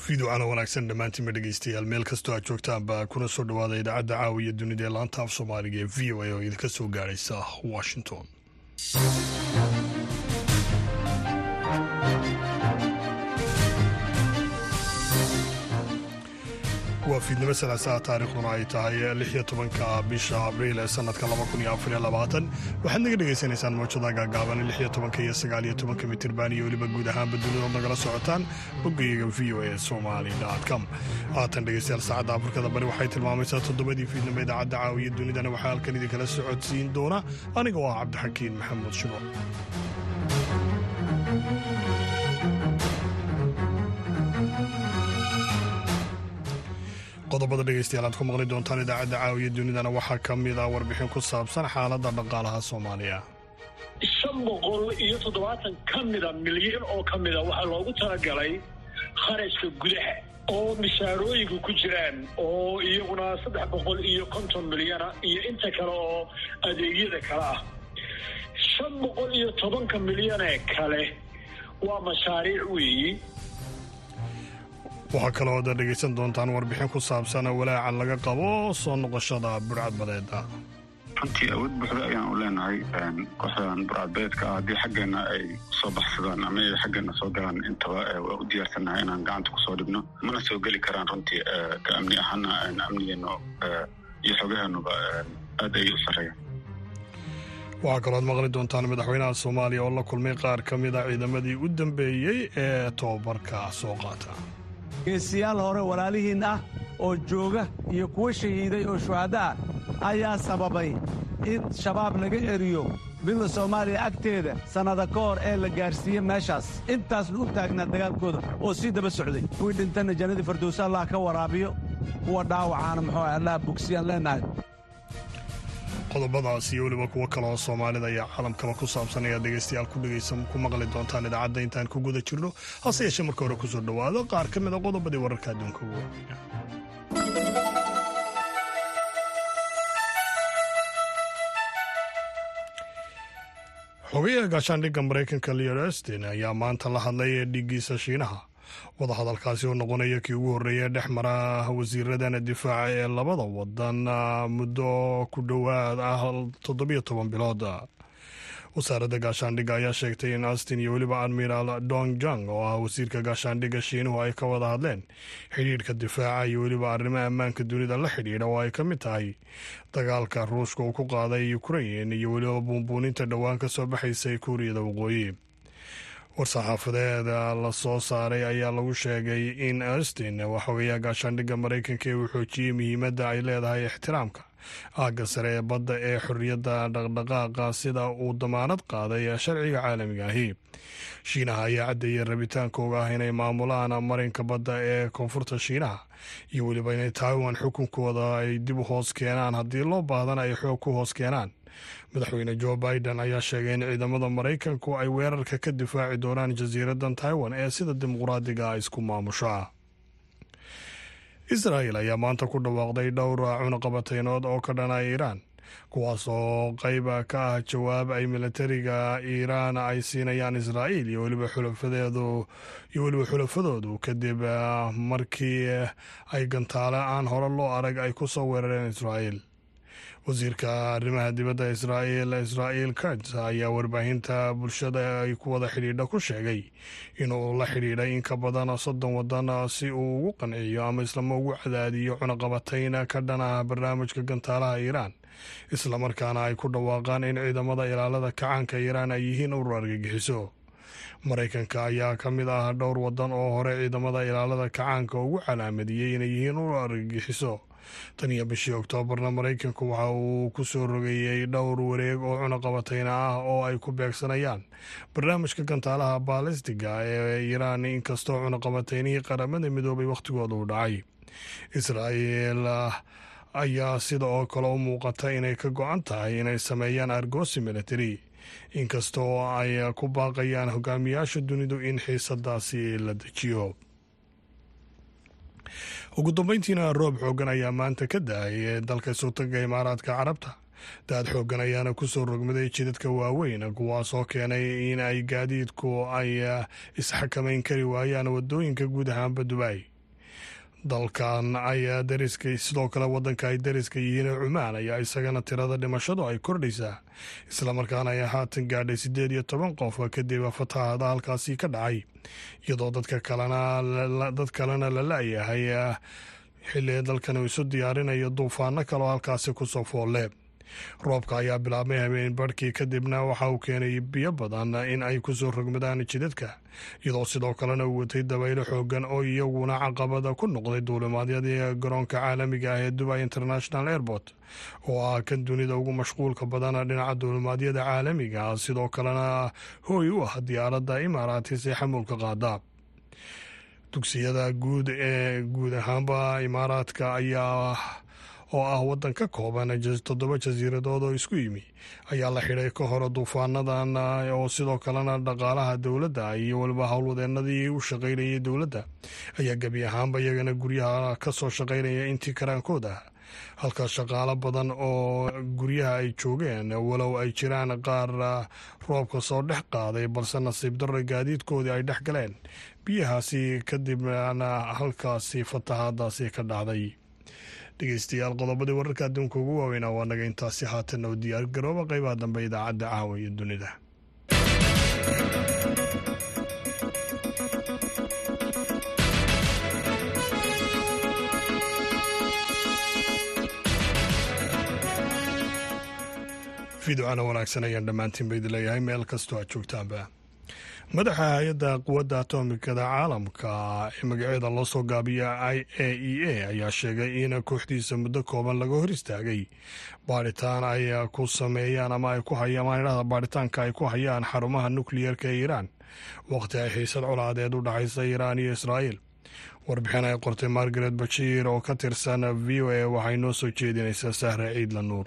fiidocana wanaagsan dhammaantiinba dhegeystayaal meel kastoo aad joogtaanba kuna soo dhawaada idaacadda caawiya dunida ee laanta af soomaaliga ee v o a oo idinka soo gaadhaysa washington waa fiidnimo salaasaha taariikhduna ay tahay lix iyo tobanka bisha abriil ee sanadka laba kun iyo afar iyo labaatan waxaad naga dhegaysanaysaan mawjada gaagaaban lix iyo tobanka iyo sagaal iyo tobanka mitirban iyo weliba guud ahaanba dunidood nagala socotaan boggayaga v o a somali com haatan dhegeystayaal saacadda afrikada bari waxay tilmaamaysaa toddobadii fiidnimo idaacadda caawiya dunidana waxaa halkan idinkala socodsiin doona aniga oo ah cabdixakiin maxamuud shubo qodobada dhegeystayaal aad ku maqli doontaan idaacadda caawiya dunidana waxaa ka mid ah warbixin ku saabsan xaaladda dhaqaalaha soomaaliya shan boqol iyo toddobaatan ka mida milyan oo ka mida waxaa loogu talagalay kharashka gudaha oo mishaarooyinka ku jiraan oo iyaguna saddex boqol iyo konton milyana iyo inta kale oo adeegyada kale ah shan boqol iyo tobanka milyanee kale waa mashaariic weeyi waxaa kaloo ad dhegaysan doontaan warbixin ku saabsan walaaca laga qabo soo noqoshada burcadbadeeda runtii awood buuxda ayaan u leenahay kooxdan burcadbadeedka ah haddii xaggeenna ay soo baxsadaan ama ay xaggeenna soo galaan intaba waa u diyaarsannahay inaan gacanta kusoo dhibno mana soo geli karaan runtii ka amni ahaana amnigeenu iyo xogaheenuba aad ayay u sarreeyaan waxaa kaloo ad maqli doontaan madaxweynaha soomaaliya oo la kulmay qaar ka mid a ciidamadii u dambeeyey ee tobabarka soo qaata geesiyaal hore walaalihiin ah oo jooga iyo kuwa shahiiday oo shuhadda ah ayaa sababay in shabaab laga eriyo midda soomaaliya agteeda sannada ka hor ee la gaarsiiye meeshaas intaasna u taagnaa dagaalkooda oo sii daba socday kuwii dhintanna jannadii fardowsa allah ka waraabiyo kuwa dhaawacaana muxuu allah bogsiyaan leennahay qodobadaas iyo weliba kuwo kale oo soomaalida iyo caalamkaba ku saabsan ayaad dhegaystayaal ku dhegaysan ku maqli doontaan idaacadda intaan ku guda jirno hase yeeshee marka hore kusoo dhowaado qaar ka mid a qodobadii wararka adduunka ugu horreeya xogayaha gaashaandhigga maraykanka leon estin ayaa maanta la hadlay dhiiggiisa shiinaha wadahadalkaasi oo noqonaya kii ugu horreeya dhex mara wasiiradana difaaca ee labada wadan muddo ku dhowaad ah toddobiyo toban bilood wasaaradda gaashaandhigga ayaa sheegtay in austin iyo weliba admiral dong jang oo ah wasiirka gaashaandhigga shiinuhu ay ka wada hadleen xidhiidhka difaaca iyo weliba arrimo ammaanka dunida la xidhiidha oo ay ka mid tahay dagaalka ruushka uu ku qaaday ukrain iyo weliba buunbuuninta dhowaan ka soo baxaysay kuuriyada waqooyi war-saxaafadeeda la soo saaray ayaa lagu sheegay in austin waxoogayaa gaashaandhigga maraykanka ee uu xoojiyey muhiimadda ay leedahay ixtiraamka aagga sare ee badda ee xorriyadda dhaqdhaqaaqa sida uu damaanad qaaday sharciga caalamiga ahi shiinaha ayaa caddeeyay rabitaankooga ah inay maamulaan marinka badda ee koonfurta shiinaha iyo weliba inay taiwan xukunkooda ay dib u hoos keenaan haddii loo baahdana ay xoog ku hoos keenaan madaxweyne jo biden ayaa sheegay in ciidamada maraykanku ay weerarka ka difaaci doonaan jasiiraddan taiwan ee sida dimuqraadiga isku maamusha israel ayaa maanta ku dhawaaqday dhowr cunaqabateynood oo ka dhana iiraan kuwaas oo qayba ka ah jawaab ay milatariga iiraan ay siinayaan israa'iil iyo weliba xulafadeedu iyo weliba xulafadoodu kadib markii ay gantaale aan hore loo arag ay ku soo weerareen israa'iil wasiirka arrimaha dibadda israa'iil israa'iil kats ayaa warbaahinta bulshada ay ku wada xidhiidha ku sheegay inuu la xidhiidhay in ka badan soddon waddan si uu ugu qanciyo ama islama ugu cadaadiyo cunaqabatayn ka dhana barnaamijka gantaalaha iiraan islamarkaana ay ku dhawaaqaan in ciidamada ilaalada kacaanka iiraan ay yihiin urur argagixiso maraykanka ayaa ka mid ah dhowr waddan oo hore ciidamada ilaalada kacaanka ugu calaamadiyey inay yihiin urur argagixiso tan iyo bishii oktoobarna maraykanku waxa uu ku soo rogeeyey dhowr wareeg oo cunaqabatayna ah oo ay ku beegsanayaan barnaamijka gantaalaha baalistiga ee iiraan inkastoo cunaqabataynihii qaramada midoobay wakhtigooda u dhacay israa'iil ayaa sida oo kale u muuqata inay ka go-an tahay inay sameeyaan argoosi military inkastoo ay ku baaqayaan hogaamiyaasha dunidu in xiisadaasi la dejiyo ugu dambeyntiina roob xoogan ayaa maanta ka da-ay dalka sultanka imaaraadka carabta daad xoogan ayaana kusoo rogmaday jidadka waaweyn kuwaas oo keenay in ay gaadiidku ay isxakamayn kari waayaan wadooyinka guud ahaanba dubai dalkan ayaa dariska sidoo kale waddanka ay dariska yihiin cumaan ayaa isagana tirada dhimashadu ay kordhaysaa islamarkaana ay haatan gaadhay siddeed iyo toban qof kadib fatahaada halkaasi ka dhacay iyadoo dadka kalena dad kalena la la-yahay xilli dalkan uu isu diyaarinayo duufaano kaloo halkaasi kusoo foolle roobka ayaa bilaabmay habeen barhkii kadibna waxa uu keenay biyo badan in ay kusoo rogmadaan jidadka iyadoo sidoo kalena uu watay dabaylo xoogan oo iyaguna caqabada ku noqday duulimaadyadii garoonka caalamiga ah ee dubai international airport oo ah kan dunida ugu mashquulka badan dhinaca duulimaadyada caalamiga sidoo kalena hooy u ah diyaaradda imaaraatis ee xamuulka qaada dugsiyada guud ee guud ahaanba imaaraadka ayaa oo ah waddan ka kooban toddoba jasiiradood oo isku yimi ayaa la xidhay ka hore duufaanadan oo sidoo kalena dhaqaalaha dowladda iyo weliba howlwadeenadii u shaqaynayay dowladda ayaa gebi ahaanba iyagana guryaha ka soo shaqaynaya intii karaankooda halka shaqaalo badan oo guryaha ay joogeen walow ay jiraan qaar roobka soo dhex qaaday balse nasiib darra gaadiidkoodii ay dhex galeen biyahaasi kadibna halkaasi fatahaadaasi ka dhacday dhegeystayaal qodobadii wararka adduunka ugu waaweynaa waa naga intaasi haatanna u diyaar garooba qeybaha dambe idaacadda caawa iyo dunida fiidocana wanaagsan ayaan dhammaantiin ba idin leeyahay meel kastoo aad joogtaanba madaxa hay-adda quwadda atomikada caalamka ee magaceeda loo soo gaabiya i a e a ayaa sheegay in kooxdiisa muddo kooban laga hor istaagay baadhitaan ay ku sameeyaan ama ay ku hayaan baadhitaanka ay ku hayaan xarumaha nukliyeerka ee iiraan waqti ay xiisad colaadeed u dhaxaysa iiraan iyo israa'iil warbixin ay qortay margaret bashiir oo ka tirsan v o a waxay noo soo jeedinaysaa sahra ciidla nuur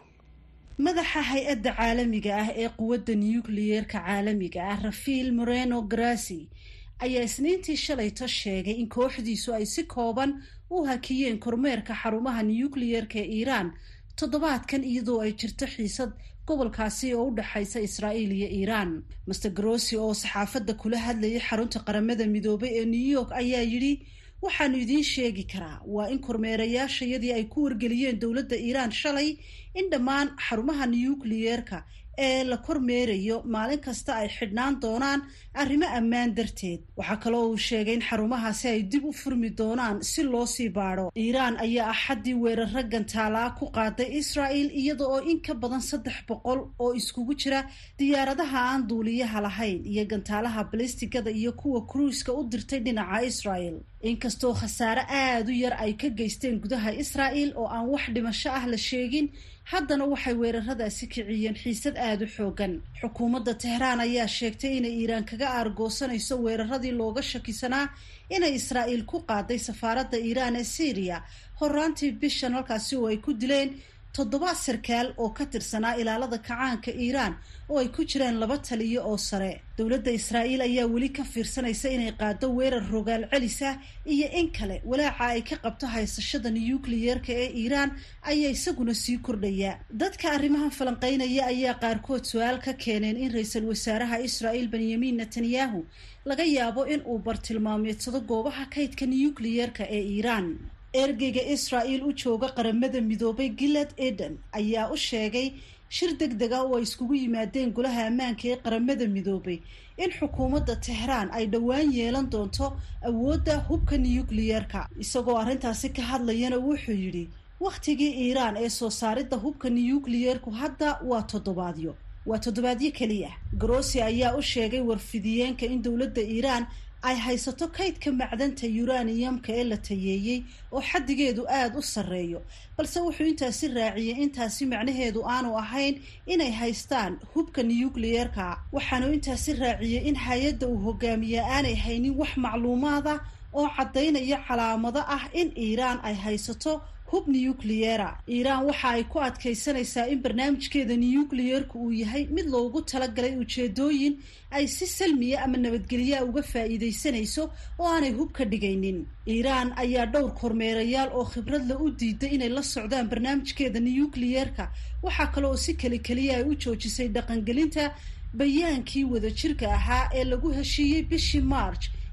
madaxa hay-adda caalamiga ah ee quwadda nukliyeerka caalamiga ah rafiil moreno grasi ayaa isniintii shalayto sheegay in kooxdiisu ay si kooban u hakiyeen kormeerka xarumaha nukliyeerka ee iiraan toddobaadkan iyadoo ay jirto xiisad gobolkaasi oo u dhexaysa israa'iil iyo iiraan master grossi oo saxaafadda kula hadlayay xarunta qaramada midoobay ee new york ayaa yidhi waxaanu idiin sheegi karaa waa in kormeerayaashayadii ay ku wargeliyeen dowladda iiraan shalay in dhammaan xarumaha nukliyeerka ee la kormeerayo maalin kasta ay xidhnaan doonaan arrimo ammaan darteed waxaa kaloo uu sheegay in xarumahaasi ay dib u furmi doonaan si loo sii baadho iiraan ayaa axaddii weeraro gantaalaa ku qaaday israa'il iyada oo in ka badan saddex boqol oo iskugu jira diyaaradaha aan duuliyaha lahayn iyo gantaalaha balistigada iyo kuwa kruiska u dirtay dhinaca israa'il inkastoo khasaare aada u yar ay ka geysteen gudaha israa'il oo aan wax dhimasho ah la sheegin haddana waxay weeraradaasi kiciyeen xiisad aada u xoogan xukuumadda tehraan ayaa sheegtay inay iiraan kaga aargoosanayso weeraradii looga shakisanaa inay israa'iil ku qaaday safaaradda iiraan ee syriya horaantii bishan halkaasi oo ay ku dileen toddoba sarkaal oo ka tirsanaa ilaalada kacaanka iiraan oo ay ku jiraan laba taliyo oo sare dowladda israa'iil ayaa weli ka fiirsanaysa inay qaado weerar rogaal celis ah iyo in kale walaaca ay ka qabto haysashada nukliyeerka ee iiraan ayaa isaguna sii kordhaya dadka arrimahan falanqeynaya ayaa qaarkood su-aal ka keeneen in ra-iisul wasaaraha israa'iil benyamin netanyahu laga yaabo in uu bartilmaameedsado goobaha kaydka nukliyeerka ee iiraan ergeyga israa'il u jooga qaramada midoobay gilad eden ayaa u sheegay shir deg deg ah oo ay iskugu yimaadeen golaha ammaanka ee qaramada midoobay in xukuumadda tehraan ay dhowaan yeelan doonto awoodda hubka nukliyeerka isagoo arrintaasi ka hadlayana wuxuu yidhi wakhtigii iiraan ee soo saaridda hubka nukliyeerku hadda waa toddobaadyo waa toddobaadyo keliya grossi ayaa u sheegay warfidiyeenka in dowladda iiraan ay haysato kaydka macdanta yuraniyamka ee la tayeeyey oo xaddigeedu aada u sarreeyo balse wuxuu intaasi raaciyey intaasi macnaheedu aanu ahayn inay haystaan hubka nukliyeerka waxaanu intaasi raaciyey in hay-adda uu hogaamiyaa aanay haynin wax macluumaada oo caddaynaya calaamado ah in iiraan ay haysato hub nukliyeera iiraan waxa ay ku adkaysanaysaa in barnaamijkeeda nukliyeerku uu yahay mid loogu talagalay ujeedooyin ay si salmiya ama nabadgelyaa uga faa'iidaysanayso oo aanay hub ka dhigaynin iiraan ayaa dhowr kormeerayaal oo khibradla u diiday inay la socdaan barnaamijkeeda nukliyeerka waxaa kale oo si keli keliya ay u joojisay dhaqangelinta bayaankii wadajirka ahaa ee lagu heshiiyey bishii march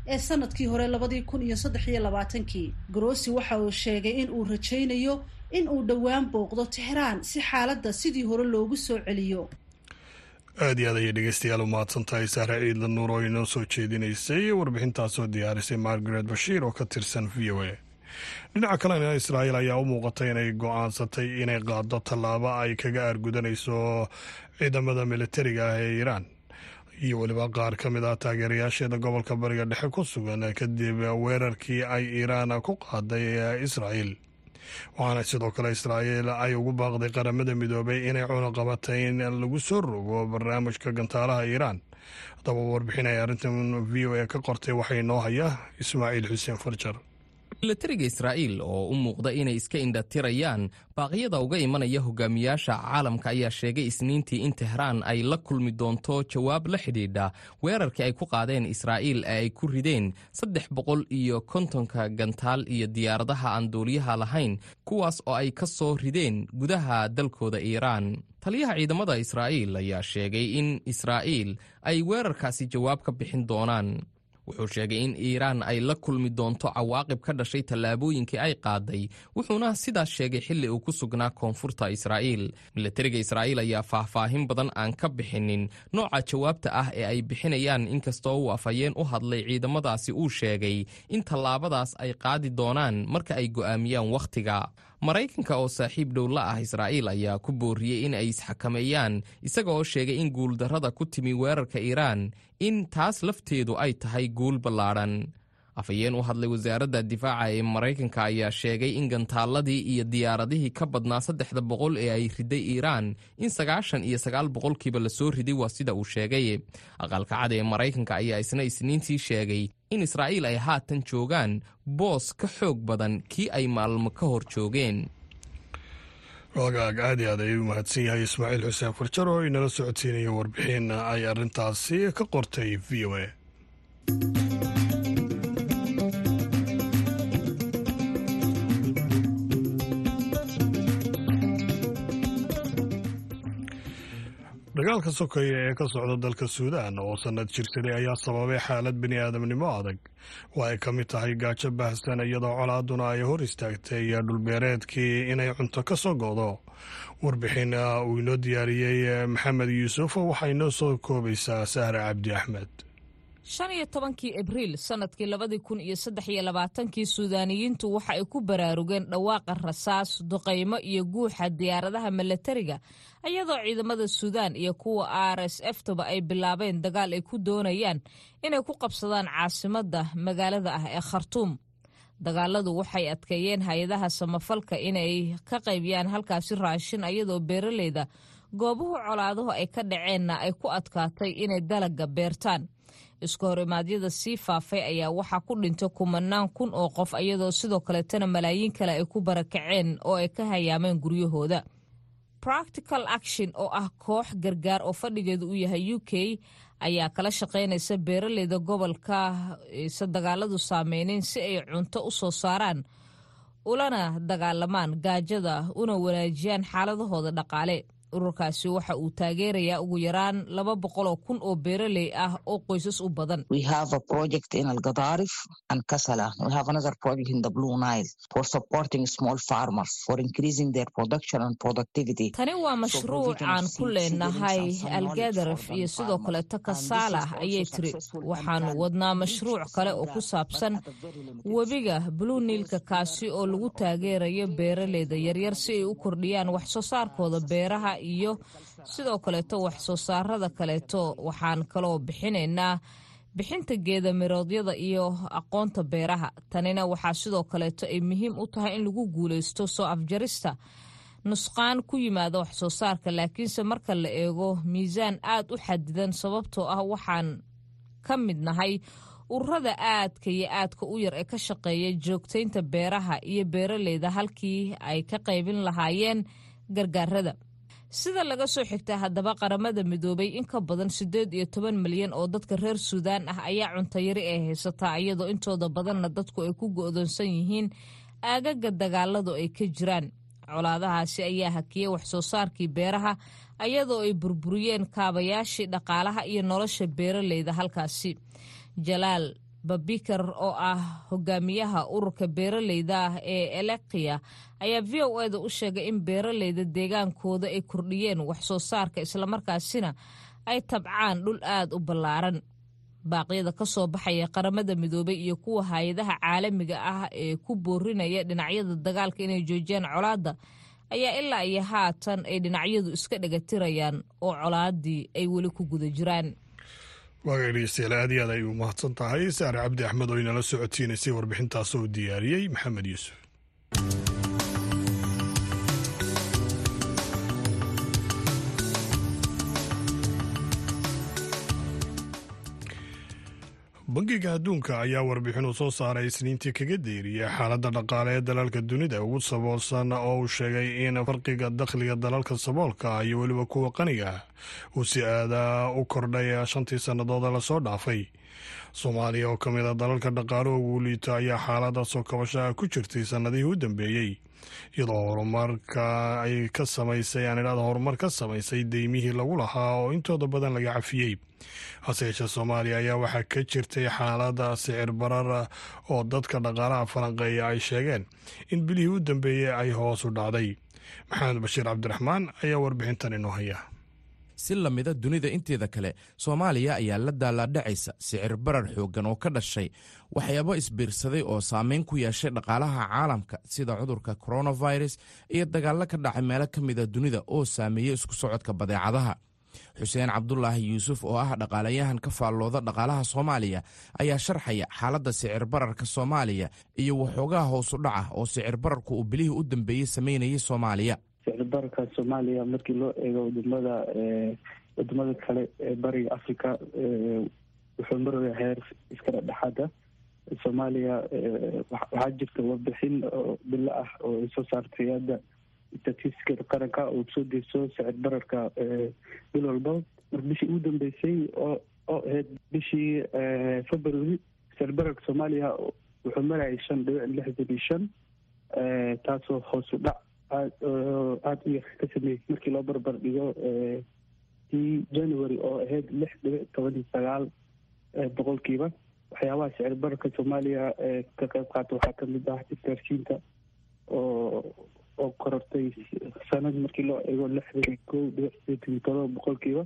ee sanadkii hore labadii kun iyo saddex iyo labaatankii grossi waxa uu sheegay in uu rajaynayo in uu dhowaan booqdo tixraan si xaaladda sidii hore loogu soo celiyo aad iyo aad ayay dhegeystayaal u mahadsan tahay sahre ciidla nuur oo inoo soo jeedinaysay warbixintaasoo diyaarisay margaret bashiir oo ka tirsan v o a dhinaca kalena israa'iil ayaa u muuqatay inay go-aansatay inay qaado tallaabo ay kaga aargudanayso ciidamada militariga ah ee iiraan iyo weliba qaar ka mid ah taageerayaasheeda gobolka bariga dhexe ku sugan kadib weerarkii ay iiraan ku qaaday israa'iil waxaana sidoo kale israa'iil ay ugu baaqday qaramada midoobay inay cunaqabatay in lagu soo rogo barnaamijka gantaalaha iiraan haddaba warbixin ay arrintan v o a ka qortay waxaa inoo haya ismaaciil xuseen farjar milatariga israa'iil oo u muuqda inay iska indhatirayaan baaqyada uga imanaya hogaamiyaasha caalamka ayaa sheegay isniintii in tehraan ay la kulmi doonto jawaab la xidhiidha weerarkii ay ku qaadeen israa'iil ee ay ku rideen saddex boqol iyo kontonka gantaal iyo diyaaradaha aan duuliyaha lahayn kuwaas oo ay ka soo rideen gudaha dalkooda iiraan taliyaha ciidamada israa'iil ayaa sheegay in israa'iil ay weerarkaasi jawaab ka bixin doonaan wuxuu sheegay in iiraan ay la kulmi doonto cawaaqib ka dhashay tallaabooyinkii ay qaaday wuxuuna sidaas sheegay xilli uu ku sugnaa koonfurta israa'iil milatariga israa'iil ayaa faahfaahin badan aan ka bixinin nooca jawaabta ah ee ay bixinayaan inkastoo uu afhayeen u hadlay ciidamadaasi uu sheegay in tallaabadaas ay qaadi doonaan marka ay go'aamiyaan wakhtiga maraykanka oo saaxiib dhow la ah israa'iil ayaa ku booriyey in ay isxakameeyaan isaga oo sheegay in guuldarrada ku timi weerarka iiraan in taas lafteedu ay tahay guul ballaadhan afhayeen u hadlay wasaaradda difaaca ee maraykanka ayaa sheegay in gantaaladii iyo diyaaradihii ka badnaa saddexda boqol ee ay riday iiraan in sagaashan iyo sagaal boqolkiiba lasoo riday waa sida uu sheegay aqalka cad ee maraykanka ayaa isna isniintii sheegay in israa'iil ay haatan joogaan boos ka xoog badan kii ay maalmo ka hor joogeen wagaag aad iyo aad ayuu mahadsan yahay ismaaciil xuseen farjar oo inala socodsiinaya warbixin ay arrintaasi ka qortay v o a dagaalka sokeya ee ka socda dalka suudaan oo sannad jirsaday ayaa sababay xaalad bini aadamnimo adag oo ay ka mid tahay gaajo baahsan iyadoo colaaduna ay hor istaagtay dhulbeereedkii inay cunto ka soo go'do warbixin uu inoo diyaariyey maxamed yuusuf waxay noo soo koobaysaa sahre cabdi axmed shan iyo tobankii abriil sannadkii labadii kun iyo saddex iyo labaatankii suudaaniyiintu waxa ay ku baraarugeen dhawaaqa rasaas duqaymo iyo guuxa diyaaradaha milatariga iyadoo ciidamada suudaan iyo kuwa r s f tuba ay bilaabeen dagaal ay ku doonayaan inay ku qabsadaan caasimadda magaalada ah ee khartuum dagaaladu waxay adkeeyeen hay-adaha samafalka inay ka qaybiyaan halkaasi raashin iyadoo beeraleyda goobuhu colaaduhu ay ka dhaceenna ay ku adkaatay inay dalaga beertaan isku hor imaadyada sii faafay ayaa waxaa ku dhintay kumanaan kun oo qof iyadoo sidoo kaleetana malaayiin kale ay ku barakaceen oo ay ka hayaameen guryahooda practical action oo ah koox gargaar oo fadhigeedu uu yahay u k ayaa kala shaqaynaysa beeraleyda gobolka se dagaaladu saameyneyn si ay cunto u soo saaraan ulana dagaalamaan gaajada una wanaajiyaan xaaladahooda dhaqaale ururkaasi waxa uu taageerayaa ugu yaraan laba boqoloo kun oo beeraley ah oo qoysas u badan tani waa mashruuc aan ku leenahay algadaraf iyo sidoo kaleeto kasaalah ayay tiri waxaanu wadnaa mashruuc kale oo ku saabsan webiga blue niilka kaasi oo lagu taageerayo beeraleyda yaryar si ay u kordhiyaan wax soo saarkooda beeraha iyo sidoo kaleeto wax soo saarada kaleeto waxaan kaloo bixinaynaa bixinta geeda miroodyada iyo aqoonta beeraha tanina waxaa sidoo kaleeto ay muhiim u tahay in lagu guuleysto soo afjarista nusqaan ku yimaada wax soo saarka laakiinse marka la eego miisaan aad u xadidan sababtoo ah waxaan ka mid nahay ururada aadka iyo aadka u yar ee ka shaqeeya joogtaynta beeraha iyo beeraleyda halkii ay ka qaybin lahaayeen gargaarada sida laga soo xigta haddaba qaramada midoobay in ka badan siddeed iyo toban milyan oo dadka reer suudaan ah ayaa cuntayari ay haysataa iyadoo intooda badanna dadku ay ku go'doonsan yihiin aagaga dagaaladu ay ka jiraan colaadahaasi ayaa hakiyey wax soo saarkii beeraha iyadoo ay burburiyeen kaabayaashii dhaqaalaha iyo nolosha beeraleyda halkaasi jalaal babikar oo ah hogaamiyaha ururka beeraleyda ah ee elekiya ayaa v o eda u sheegay in beeraleyda deegaankooda ay kordhiyeen wax soo saarka islamarkaasina ay tabcaan dhul aad u ballaaran baaqyada ka soo baxaya qaramada midoobay iyo kuwa hay-adaha caalamiga ah ee ku boorinaya dhinacyada dagaalka inay joojiyaan colaadda ayaa ilaa iyo haatan ay dhinacyadu iska dhagatirayaan oo colaadii ay weli ku guda jiraan waaga dhegeystayaal aad iyo aad ay u mahadsan tahay saare cabdi axmed oo inala socodsiinaysay warbixintaas oo diyaariyey maxamed yuusuf bangiga adduunka ayaa warbixin uu soo saaray isniintii kaga deeriyay xaaladda dhaqaale ee dalalka dunida ugu saboolsan oo uu sheegay in farqiga dakhliga dalalka saboolka iyo weliba kuwa qaniga uu si aada u kordhay shantii sannadood lasoo dhaafay soomaaliya oo ka mid a dalalka dhaqaale ugu liito ayaa xaalada soo kabashaha ku jirtay sannadihii u dambeeyey iyadoo horumarka ay ka samaysay aan idhahda horumar ka samaysay deymihii lagu lahaa oo intooda badan laga cafiyey hase yeeshee soomaaliya ayaa waxaa ka jirtay xaalada sicir barar oo dadka dhaqaalaha falanqeeya ay sheegeen in bilihii u dambeeyey ay hoos u dhacday maxamed bashiir cabdiraxmaan ayaa warbixintan inoo haya si lamida dunida inteeda kale soomaaliya ayaa la daalaadhacaysa sicir barar xooggan oo ka dhashay waxyaabo isbiirsaday oo saameyn ku yeeshay dhaqaalaha caalamka sida cudurka coronavirus iyo dagaallo ka dhacay meelo ka mida dunida oo saameeyey isku socodka badeecadaha xuseen cabdulaahi yuusuf oo ah dhaqaalayahan ka faallooda dhaqaalaha soomaaliya ayaa sharxaya xaaladda sicir bararka soomaaliya iyo waxoogaha hoosu dhaca oo sicir bararku uu bilihii u dambeeyey samaynayay soomaaliya sicirbararka soomaaliya markii loo eego wadamada wadamada kale ee bariga africa wuxuu maraya heer iska dhexdhexaada soomaaliya waxaa jirta warbixin oo bilo ah oo ay soo saartay hadda statistiskada qaranka oo soo deyso sicir bararka bil walba mar bishii ugu dambeysay oo oo ahayd bishii february sicir bararka soomaaliya wuxuu marayay shan dhibic lixdan iyo shan taasoo hoos u dhac aad aada u yar ka sameeyey markii loo barbar dhigo tii january oo ahayd lix dhibic toban iyo sagaal boqolkiiba waxyaabaha sicir bararka soomaaliya ka qayb qaata waxaa kamid ah isgaarsiinta oo oo korortay sanad markii loo eego lixdan iyo kow dhibic sideetan iyo todoba boqolkiiba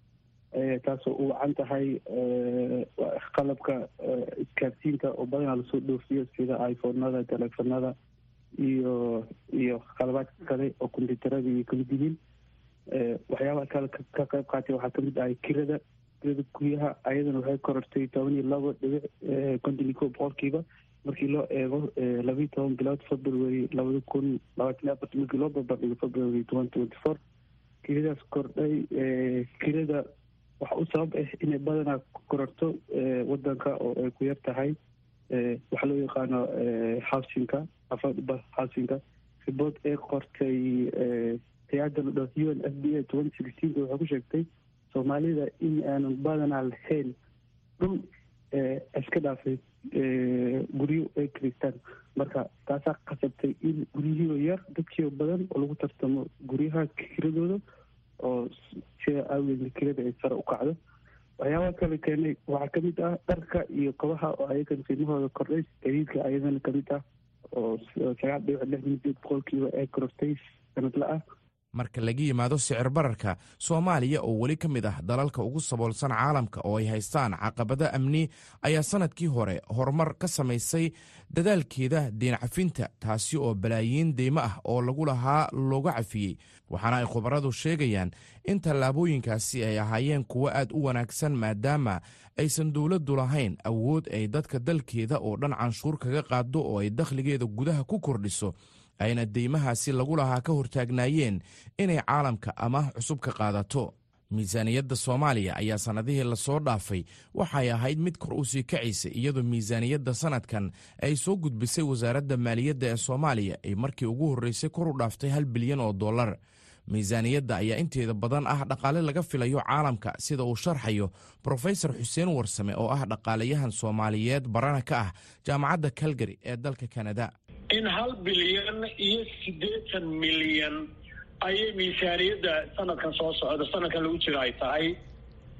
taasoo u wacan tahay qalabka isgaarsiinta oo badanaa lasoo dhoofiyo sida iphonada teleefonada iyo iyo qalabaadka kale oo kombyuutarada iyo kamid yihiin waxyaabaha kale ka qayb qaatay waxaa kamid ahay kirada kirada guryaha ayadana waxay korortay toban iyo labo dhibic konton iyo kow boqolkiiba markii loo eego labayo toban bilood february labada kun labaatan iyo afarta markii loo barbardhigo february twenty twenty four kiradaas kordhay kirada waxa u sabab ah inay badanaa kororto wadanka oo ay ku yar tahay waxaa loo yaqaano housinka affordable housinka ribood ee qortay hay-adda la dhaho u n f b a twenty sixteenka waxay ku sheegtay soomaalida in aanan badanaa lahayn dhul iska dhaafay guryo ay kiristaan marka taasaa qasabtay in guryihiioo yar dadkiioo badan oo lagu tartamo guryaha kiradooda oo sida aageedna kirada ay sare u kacdo waxyaabaha kale keenay waxaa kamid ah dharka iyo kabaha oo ayagana qiimahooda kordhay gadiidka ayadana kamid ah oo sagaal dhibic lixdan sideed boqolkiiba ee korortay sanadla ah marka laga yimaado sicir bararka soomaaliya oo weli ka mid ah dalalka ugu saboolsan caalamka oo ay haystaan caqabado amni ayaa sanadkii hore horumar ka samaysay dadaalkeeda deen cafinta taasi oo balaayiin deymo ah oo lagu lahaa looga cafiyey waxaana ay khubaradu sheegayaan in tallaabooyinkaasi ay ahaayeen kuwo aad u wanaagsan maadaama aysan dowladdu lahayn awood ay dadka dalkeeda oo dhan canshuur kaga qaado oo ay dakhligeeda gudaha ku kordhiso ayna deymahaasi lagu lahaa ka hortaagnaayeen inay caalamka amaah cusub ka qaadato miisaaniyadda soomaaliya ayaa sannadihii lasoo dhaafay waxay ahayd mid kor u sii kacaysay iyadoo miisaaniyadda sannadkan ay soo gudbisay wasaaradda maaliyadda ee soomaaliya ay markii ugu horreysay kor u dhaaftay hal bilyan oo dollar miisaaniyadda ayaa inteeda badan ah dhaqaale laga filayo caalamka sida uu sharxayo brofesor xuseen warsame oo ah dhaqaalayahan soomaaliyeed barana ka ah jaamacadda calgary ee dalka kanada in hal bilyan iyo siddeetan milyan ayay miisaaniyadda sanadkan soo socda sanadkan lagu jiro ay tahay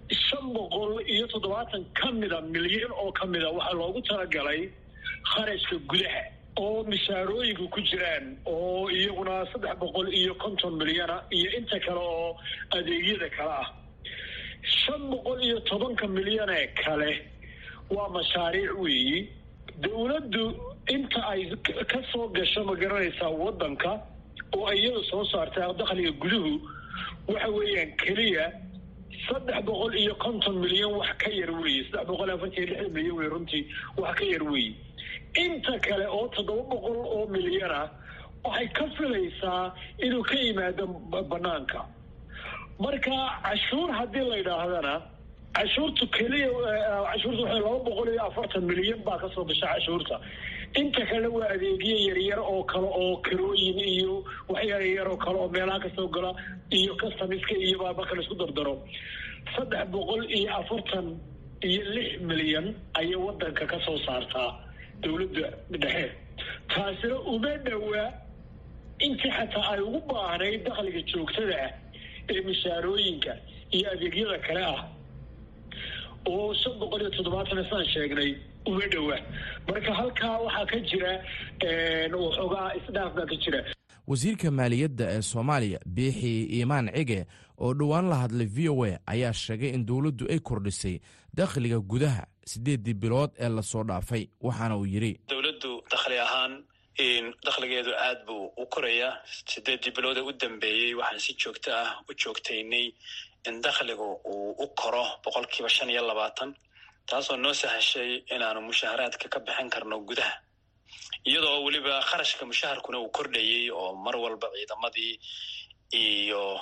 shan boqol iyo toddobaatan ka mida milyan oo ka mida waxaa loogu talagalay kharashka gudaha oo mishaarooyinka ku jiraan oo iyaguna saddex boqol iyo konton milyana iyo inta kale oo adeegyada kale ah shan boqol iyo tobanka milyanee kale waa mashaariic weeyi dowladdu inta ay ka soo gasho ma garanaysaa waddanka oo ay iyada soo saartay dakhliga guduhu waxa weeyaan keliya saddex boqol iyo konton milyan wax ka yar weeye saddex boqol afartan iyo lixdan milyan wey runtii wax ka yar weeye inta kale oo toddoba boqol oo milyana waxay ka filaysaa inuu ka yimaado banaanka marka cashuur haddii la yidhaahdana cashuurtu keliya cashuurta waxay laba boqol iyo afartan milyan baa kasoo gasha cashuurta inta kale waa adeegyo yaryar oo kale oo karooyin iyo waxyaryar oo kale oo meelaha kasoo gala iyo customiska iyo baa marka laisku dardaro saddex boqol iyo afartan iyo lix milyan ayay wadanka ka soo saartaa dowladda dhexe taasina uma dhowaa intii xataa ay ugu baahnayd dakhliga joogtada ah ee mishaarooyinka iyo adeegyada kale ah oo shan boqol iyo toddobaatan saan sheegnay uma dhowa marka halkaa waxaa ka jira waxoogaa isdhaaf baa ka jira wasiirka maaliyadda ee soomaaliya biixi iimaan cige oo dhowaan la hadlay v o a ayaa sheegay in dowladdu ay kordhisay dakhliga gudaha siddeeddii bilood ee lasoo dhaafay waxaana uu yidhi dowladdu dakhli ahaan dakhligeedu aad buu u korayaa sideeddii bilood ee u dambeeyey waxaan si joogto ah u joogtaynay in dakhligu uu u koro boqolkiiba shan iyo labaatan taasoo noo sahashay inaanu mushaharaadka ka bixin karno gudaha iyadoo weliba kharashka mushaharkuna uu kordhayey oo mar walba ciidamadii iyo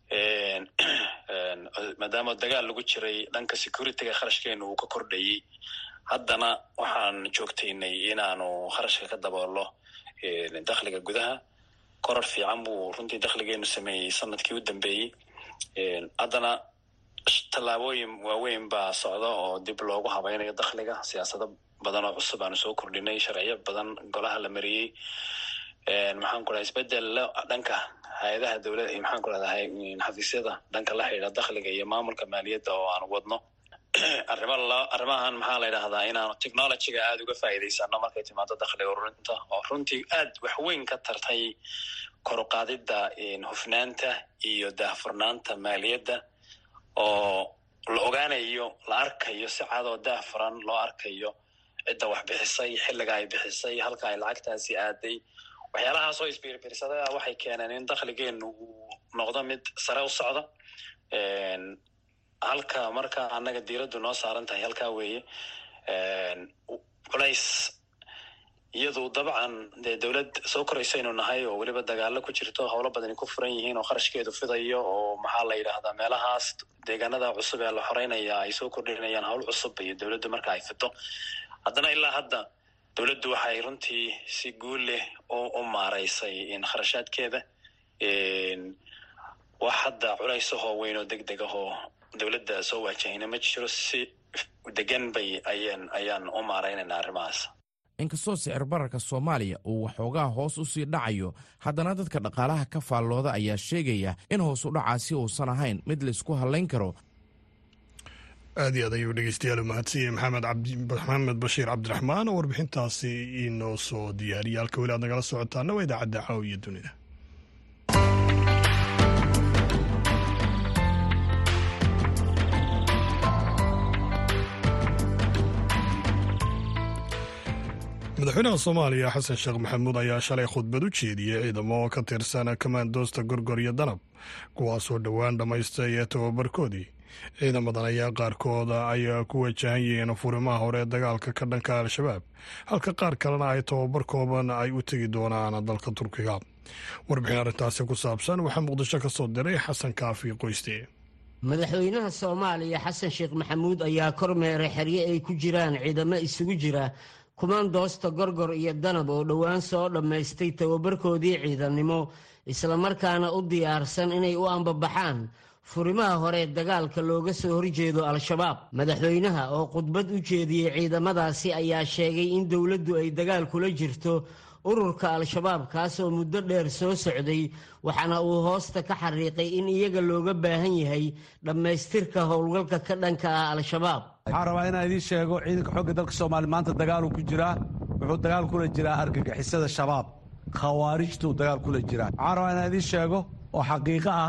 maadaama dagaal lagu jiray dhanka securityga kharashkeenu uu ka kordhayey haddana waxaan joogtaynay inaanu kharashka ka daboolo dakhliga gudaha koror fiican buu runtii dakhligeenu sameeyey sanadkii u dambeeyey haddana tallaabooyin waaweyn baa socda oo dib loogu habaynayo dakhliga siyaasado badan oo cusub aanu soo kordhinay sharciyo badan golaha la mariyey maxaan ku dhahay isbedel dhanka hay-adaha dowlada maxaan ku rahdahay xafiisyada dhanka la xidhiidha dakhliga iyo maamulka maaliyadda oo aanu wadno arrima arrimahan maxaa la yidhahdaa inaanu technologyga aada uga faa'iidaysano markay timaado dakhliga ururinta oo runtii aad waxweyn ka tartay koruqaadidda hufnaanta iyo daahfurnaanta maaliyadda oo la ogaanayo la arkayo si cadoo daahfuran loo arkayo cidda wax bixisay xilliga ay bixisay halka ay lacagtaasi aaday waxyaalahaas oo isbiirbiirsaday ah waxay keeneen in dakhligeenu uu noqdo mid sare u socda halka marka annaga diiraddu noo saaran tahay halkaa weeye culays iyadu dabcan dee dowlad soo koraysaynu nahay oo weliba dagaalo ku jirto howlo badani ku furan yihiin oo kharashkeedu fidayo oo maxaa la yidhaahdaa meelahaas deegaanada cusub ee la xoreynaya ay soo kordhinayaan howl cusub iyo dowladdu marka ay fito haddana ilaa hadda dowladdu waxay runtii si guul leh u maaraysay kharashaadkeeda wax hadda culaysahoo weyn oo deg deg ahoo dowladda soo waajahayna ma jiro si degan bay ayaan ayaan u maaraynaynaa arrimahaas inkastoo sicir bararka soomaaliya uu waxoogaa hoos u sii dhacayo haddana dadka dhaqaalaha ka faallooda ayaa sheegaya in hoos u dhacaasi uusan ahayn mid laysku hallayn karo aad iyo aad ayuu dhegeystayaal umahadsiye maxamed maxamed bashiir cabdiraxmaan oo warbixintaasi inoo soo diyaariyay halka weli aad nagala socotaana waa idaacadda caawiya dunida madaxweynaha soomaaliya xasan sheekh maxamuud ayaa shalay khudbad u jeediyey ciidamo ka tirsan kamaandoosta gorgor iyo danab kuwaasoo dhowaan dhammaystay ee tababarkoodii ciidamadan ayaa qaarkooda ay ku wajahan yihiin furimaha hore ee dagaalka ka dhanka al-shabaab halka qaar kalena ay tababar kooban ay u tegi doonaan dalka turkiga warbixin arrintaasi ku saabsan waxaa muqdisho ka soo diray xasan kaafi qoyste madaxweynaha soomaaliya xasan sheekh maxamuud ayaa kormeeray xeryo ay ku jiraan ciidamo isugu jira kumaandoosta gorgor iyo danab oo dhowaan soo dhammaystay tababarkoodii ciidannimo islamarkaana u diyaarsan inay u ambabaxaan furimaha hore dagaalka looga soo horjeedo al-shabaab madaxweynaha oo khudbad u jeediyey ciidamadaasi ayaa sheegay in dowladdu ay dagaal kula jirto ururka al-shabaab kaasoo muddo dheer soo socday waxaana uu hoosta ka xariiqay in iyaga looga baahan yahay dhammaystirka howlgalka ka dhanka ah al-shabaab waxaan rabaa inaan idiin sheego ciidanka xoogga dalka soomaaliya maanta dagaaluu ku jiraa wuxuu dagaal kula jiraa argagixisada shabaab khawaarijtuu dagaal kula jiraa waxaan rabaa inaan idiin sheego oo xaqiiqo ah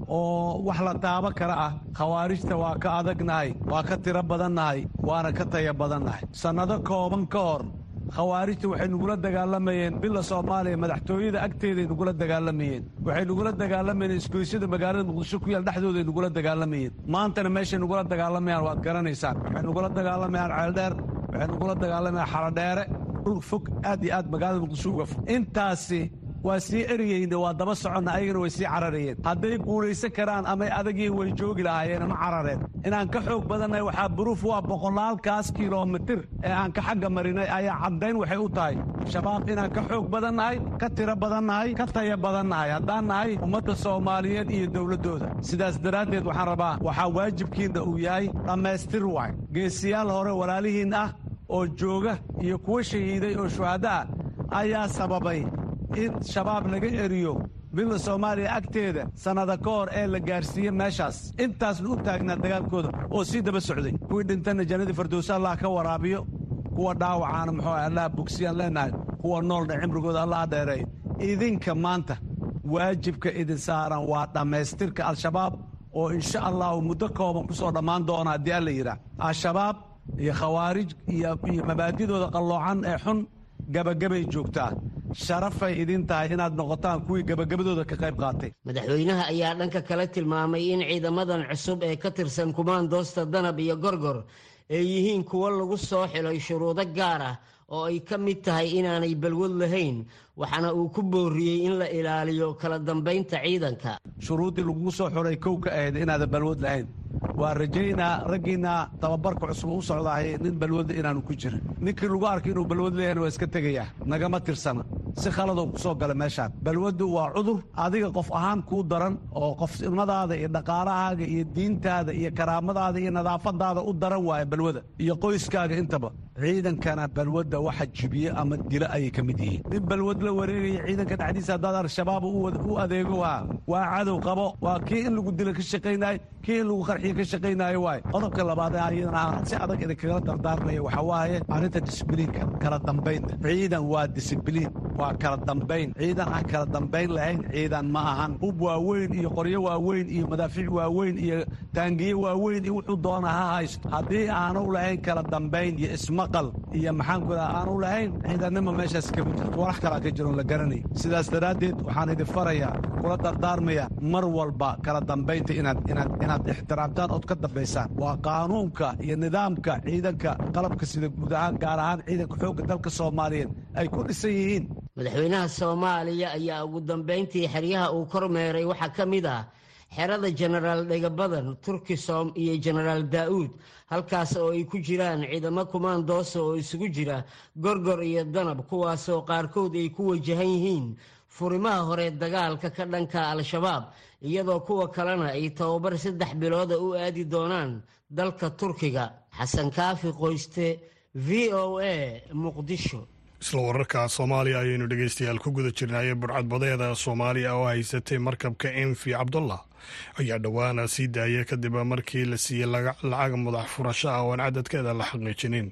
oo wax la taabo kale ah khawaarijta waa ka adagnahay waa ka tiro badannahay waana ka taya badannahay sannado kooban ka hor khawaarijta waxay nugula dagaalamayeen bila soomaaliya madaxtooyada agteeday nugula dagaalamayeen waxay nugula dagaalamayeen isgoysyada magaalada muqdisho ku yaal dhexdooday nugula dagaalamayeen maantana meeshay nugula dagaalamayaan waad garanaysaan waxay nugula dagaalamayaan ceeldheer waxay nugula dagaalamayaan xaladheere dhul fog aad iyo aad magaalada muqdisho uga fog intaasi waa sii eriyeyna waa daba soconna ayagana way sii cararayeen hadday guulaysan karaan amay adagiin way joogi lahaayeen ma carareen inaan ka xoog badannahay waxaa buruuf waa boqolaalkaas kilomitir ee aan ka xagga marinay ayaa caddayn waxay u tahay shabaab inaan ka xoog badannahay ka tiro badannahay ka taya badannahay haddaan nahay ummadda soomaaliyeed iyo dowladdooda sidaas daraaddeed waxaan rabaa waxaa waajibkiinna uu yahay dhammaystir waay geesiyaal hore walaalihiin ah oo jooga iyo kuwa shahiiday oo shuhadda ah ayaa sababay in shabaab laga eriyo bila soomaaliya agteeda sannada ka hor ee la gaarsiiye meeshaas intaasna u taagnaa dagaalkooda oo sii daba socday kuwii dhintanna jannadii firdowsa allah ka waraabiyo kuwa dhaawacaana muxuu ah allah bogsiyaan leenahay kuwa noolna cimrigooda allah dheereeyo idinka maanta waajibka idin saaran waa dhammaystirka al-shabaab oo insha allahu muddo kooban ku soo dhammaan doona haddii alla yidhaah al-shabaab iyo khawaarij iyo mabaadidooda qalloocan ee xun gabagabay joogtaa sharafay idin tahay inaad noqotaan kuwii gabagabadooda ka qayb qaatay madaxweynaha ayaa dhanka kale tilmaamay in ciidamadan cusub ee ka tirsan kumaandoosta danab iyo gorgor ay yihiin kuwo lagu soo xilay shuruudo gaar ah oo ay ka mid tahay inaanay balwad lahayn waxaana uu ku booriyey in la ilaaliyo kala dambaynta ciidanka shuruuddii lagugu soo xuray kow ka ahayd inaadan balwad lahayn waa rajaynaa raggiinna tababarka cusub u socdaahay nin balwadla inaanu ku jirin ninkii lagu arkay inuu balwad leeyahna waa iska tegayaa nagama tirsana si khaladoo ku soo gala meeshaan balwaddu waa cudur adiga qof ahaan kuu daran oo qofnimadaada iyo dhaqaalahaaga iyo diintaada iyo karaamadaada iyo nadaafadaada u daran waaya balwada iyo qoyskaaga intaba ciidankana balwadda waxa jibiye ama dilo ayay ka mid yihiin nin balwad la wareegaya ciidanka dhexdiisa haddaad al-shabaab u adeego waa waa cadow qabo waa kii in lagu dilo ka shaqaynayo kii in lagu qarxiyo ka shaqaynaayo waay qodobka labaad ee ayadana aan si adag idinkagala dardaarmaya waxaa waaye arrinta disibliinka kala dambaynta ciidan waa disibliin waa kala dambayn ciidan aan kala dambayn lahayn ciidan ma ahan hub waaweyn iyo qoryo waaweyn iyo madaafiic waaweyn iyo taangiye waaweyn iyo wuxuu doona ha haysto haddii aanu lahayn kala dambayn iyo ismaqal iyo maxaanku daa aanu lahayn ciidannima meeshaas kama jirto walax kalaa ka jiroon la garanay sidaas daraaddeed waxaan idin farayaa kula dardaarmaya mar walba kala dambaynta inaad inaad inaad ixtiraamtaan ood ka dambaysaan waa qaanuunka iyo nidaamka ciidanka qalabka sida guud ahaan gaar ahaan ciidanka xoogga dalka soomaaliyeed ay ku dhisan yihiin madaxweynaha soomaaliya ayaa ugu dambayntii xeryaha uu kormeeray waxaa ka mid ah xerada jenaraal dhegabadan turkisom iyo jenaraal daa'uud halkaas oo ay ku jiraan ciidamo kumaandoosa oo isugu jira gorgor iyo danab kuwaasoo qaarkood ay ku wajahan yihiin furimaha hore dagaalka ka dhanka al-shabaab iyadoo kuwa kalena ay tababar saddex bilooda u aadi doonaan dalka turkiga xasan kaafi qoyste v o a muqdisho isla wararka soomaaliya ayaynu dhegeystayaal ku guda jirnaaye burcadbadeeda soomaaliya oo haysatay markabka enfi cabdullah ayaa dhowaana sii daaya kadib markii la siiyey lacag madax furasho ah oo aan cadadkeeda la xaqiijinin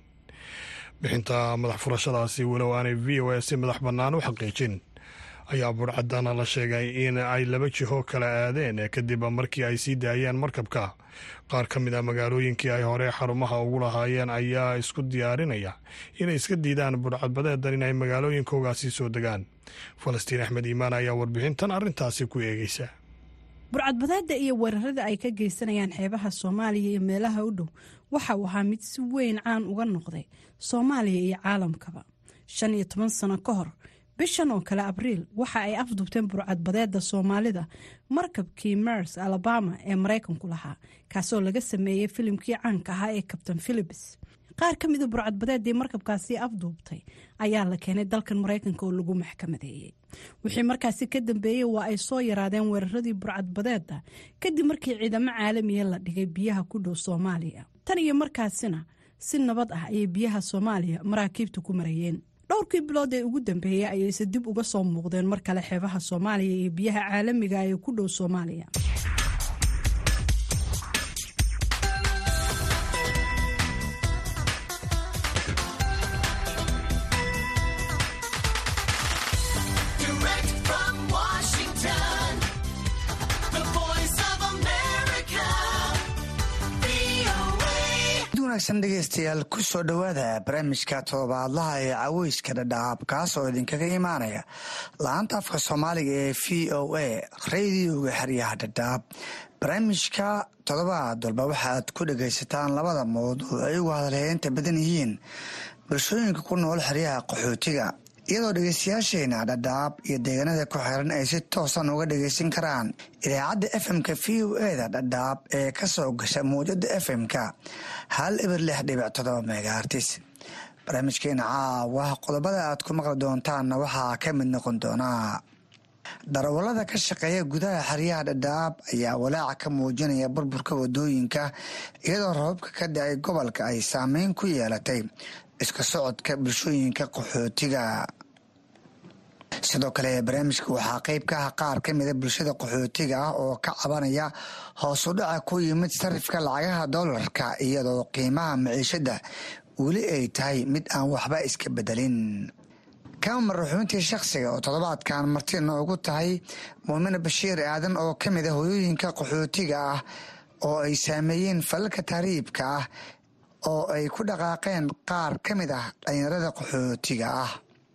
bixinta madax furashadaasi walow aanay v o a si madax bannaan u xaqiijin ayaa burcadana la sheegay in ay laba jiho kala aadeen kadib markii ay sii daayeen markabka qaar ka mid a magaalooyinkii ay hore xarumaha ugu lahaayeen ayaa isku diyaarinaya inay iska diidaan burcadbadeedan in ay magaalooyinkoogaasi soo degaan falastiin axmed iimaan ayaa warbixintan arrintaasi ku eegeysa burcadbadeeda iyo weerarada ay ka geysanayaan xeebaha soomaaliya iyo meelaha u dhow waxa uu ahaa mid si weyn caan uga noqday soomaaliya iyo caalamkaba shan iyo toban sano ka hor bishan oo kale abriil waxa ay afdubteen burcadbadeeda soomaalida markabkii mers alabama ee maraykanku lahaa kaasoo laga sameeyey filimkii caanka ahaa ee kabtain philips qaar ka mida burcadbadeedii markabkaasi afduubtay ayaa la keenay dalkan maraykanka oo lagu maxkamadeeyey wixii markaasi ka dambeeyey waa ay soo yaraadeen weeraradii burcadbadeeda kadib markii ciidamo caalamiya la dhigay biyaha ku dhow soomaaliya tan iyo markaasina si nabad ah ayay biyaha soomaaliya maraakiibta ku marayeen dhowrkii bilood ee ugu dambeeyey ayayse dib uga soo muuqdeen mar kale xeebaha soomaaliya iyo biyaha caalamiga ee ku dhow soomaaliya dhegeystayaal ku soo dhowaada barnaamijka todobaadlaha ee caweyska dhadhaab kaas oo idinkaga imaanaya la-aanta afka soomaaliga ee v o a radioga xeryaha dhadhaab barnaamijka todobaad walba waxaad ku dhagaysataan labada mawduuc ay ugu hadalheynta badan yihiin bulshooyinka ku nool xeryaha qaxootiga iyadoo dhegeystayaasheena dhadhaab iyo deegaanada ku xiran ay si toosan uga dhageysan karaan idaacadda fm-ka v o eda dhadhaab ee ka soo gasha mawjada fm-ka hal eber lix dhibic todoba megaartis barnaamijkeena caawa qodobada aad ku maqli doontaanna waxaa ka mid noqon doonaa darawallada ka shaqeeya gudaha xeryaha dhadhaab ayaa walaaca ka muujinaya burburka wadooyinka iyadoo rababka ka dhacay gobolka ay saameyn ku yeelatay iska socodka bulshooyinka qaxootiga sidoo kale barnaamijka waxaa qeyb ka ah qaar ka mida bulshada qaxootiga ah oo ka cabanaya hoos u dhaca ku yimid sarifka lacagaha doolarka iyadoo qiimaha maciishada weli ay tahay mid aan waxba iska bedelin kama maraxuuntii shakhsiga oo toddobaadkan marti noogu tahay muumine bashiir aadan oo ka mid a hoyooyinka qaxootiga ah oo ay saameeyeen falalka tahriibka ah oo ay ku dhaqaaqeen qaar ka mid ah dhalinyarada qaxootiga ah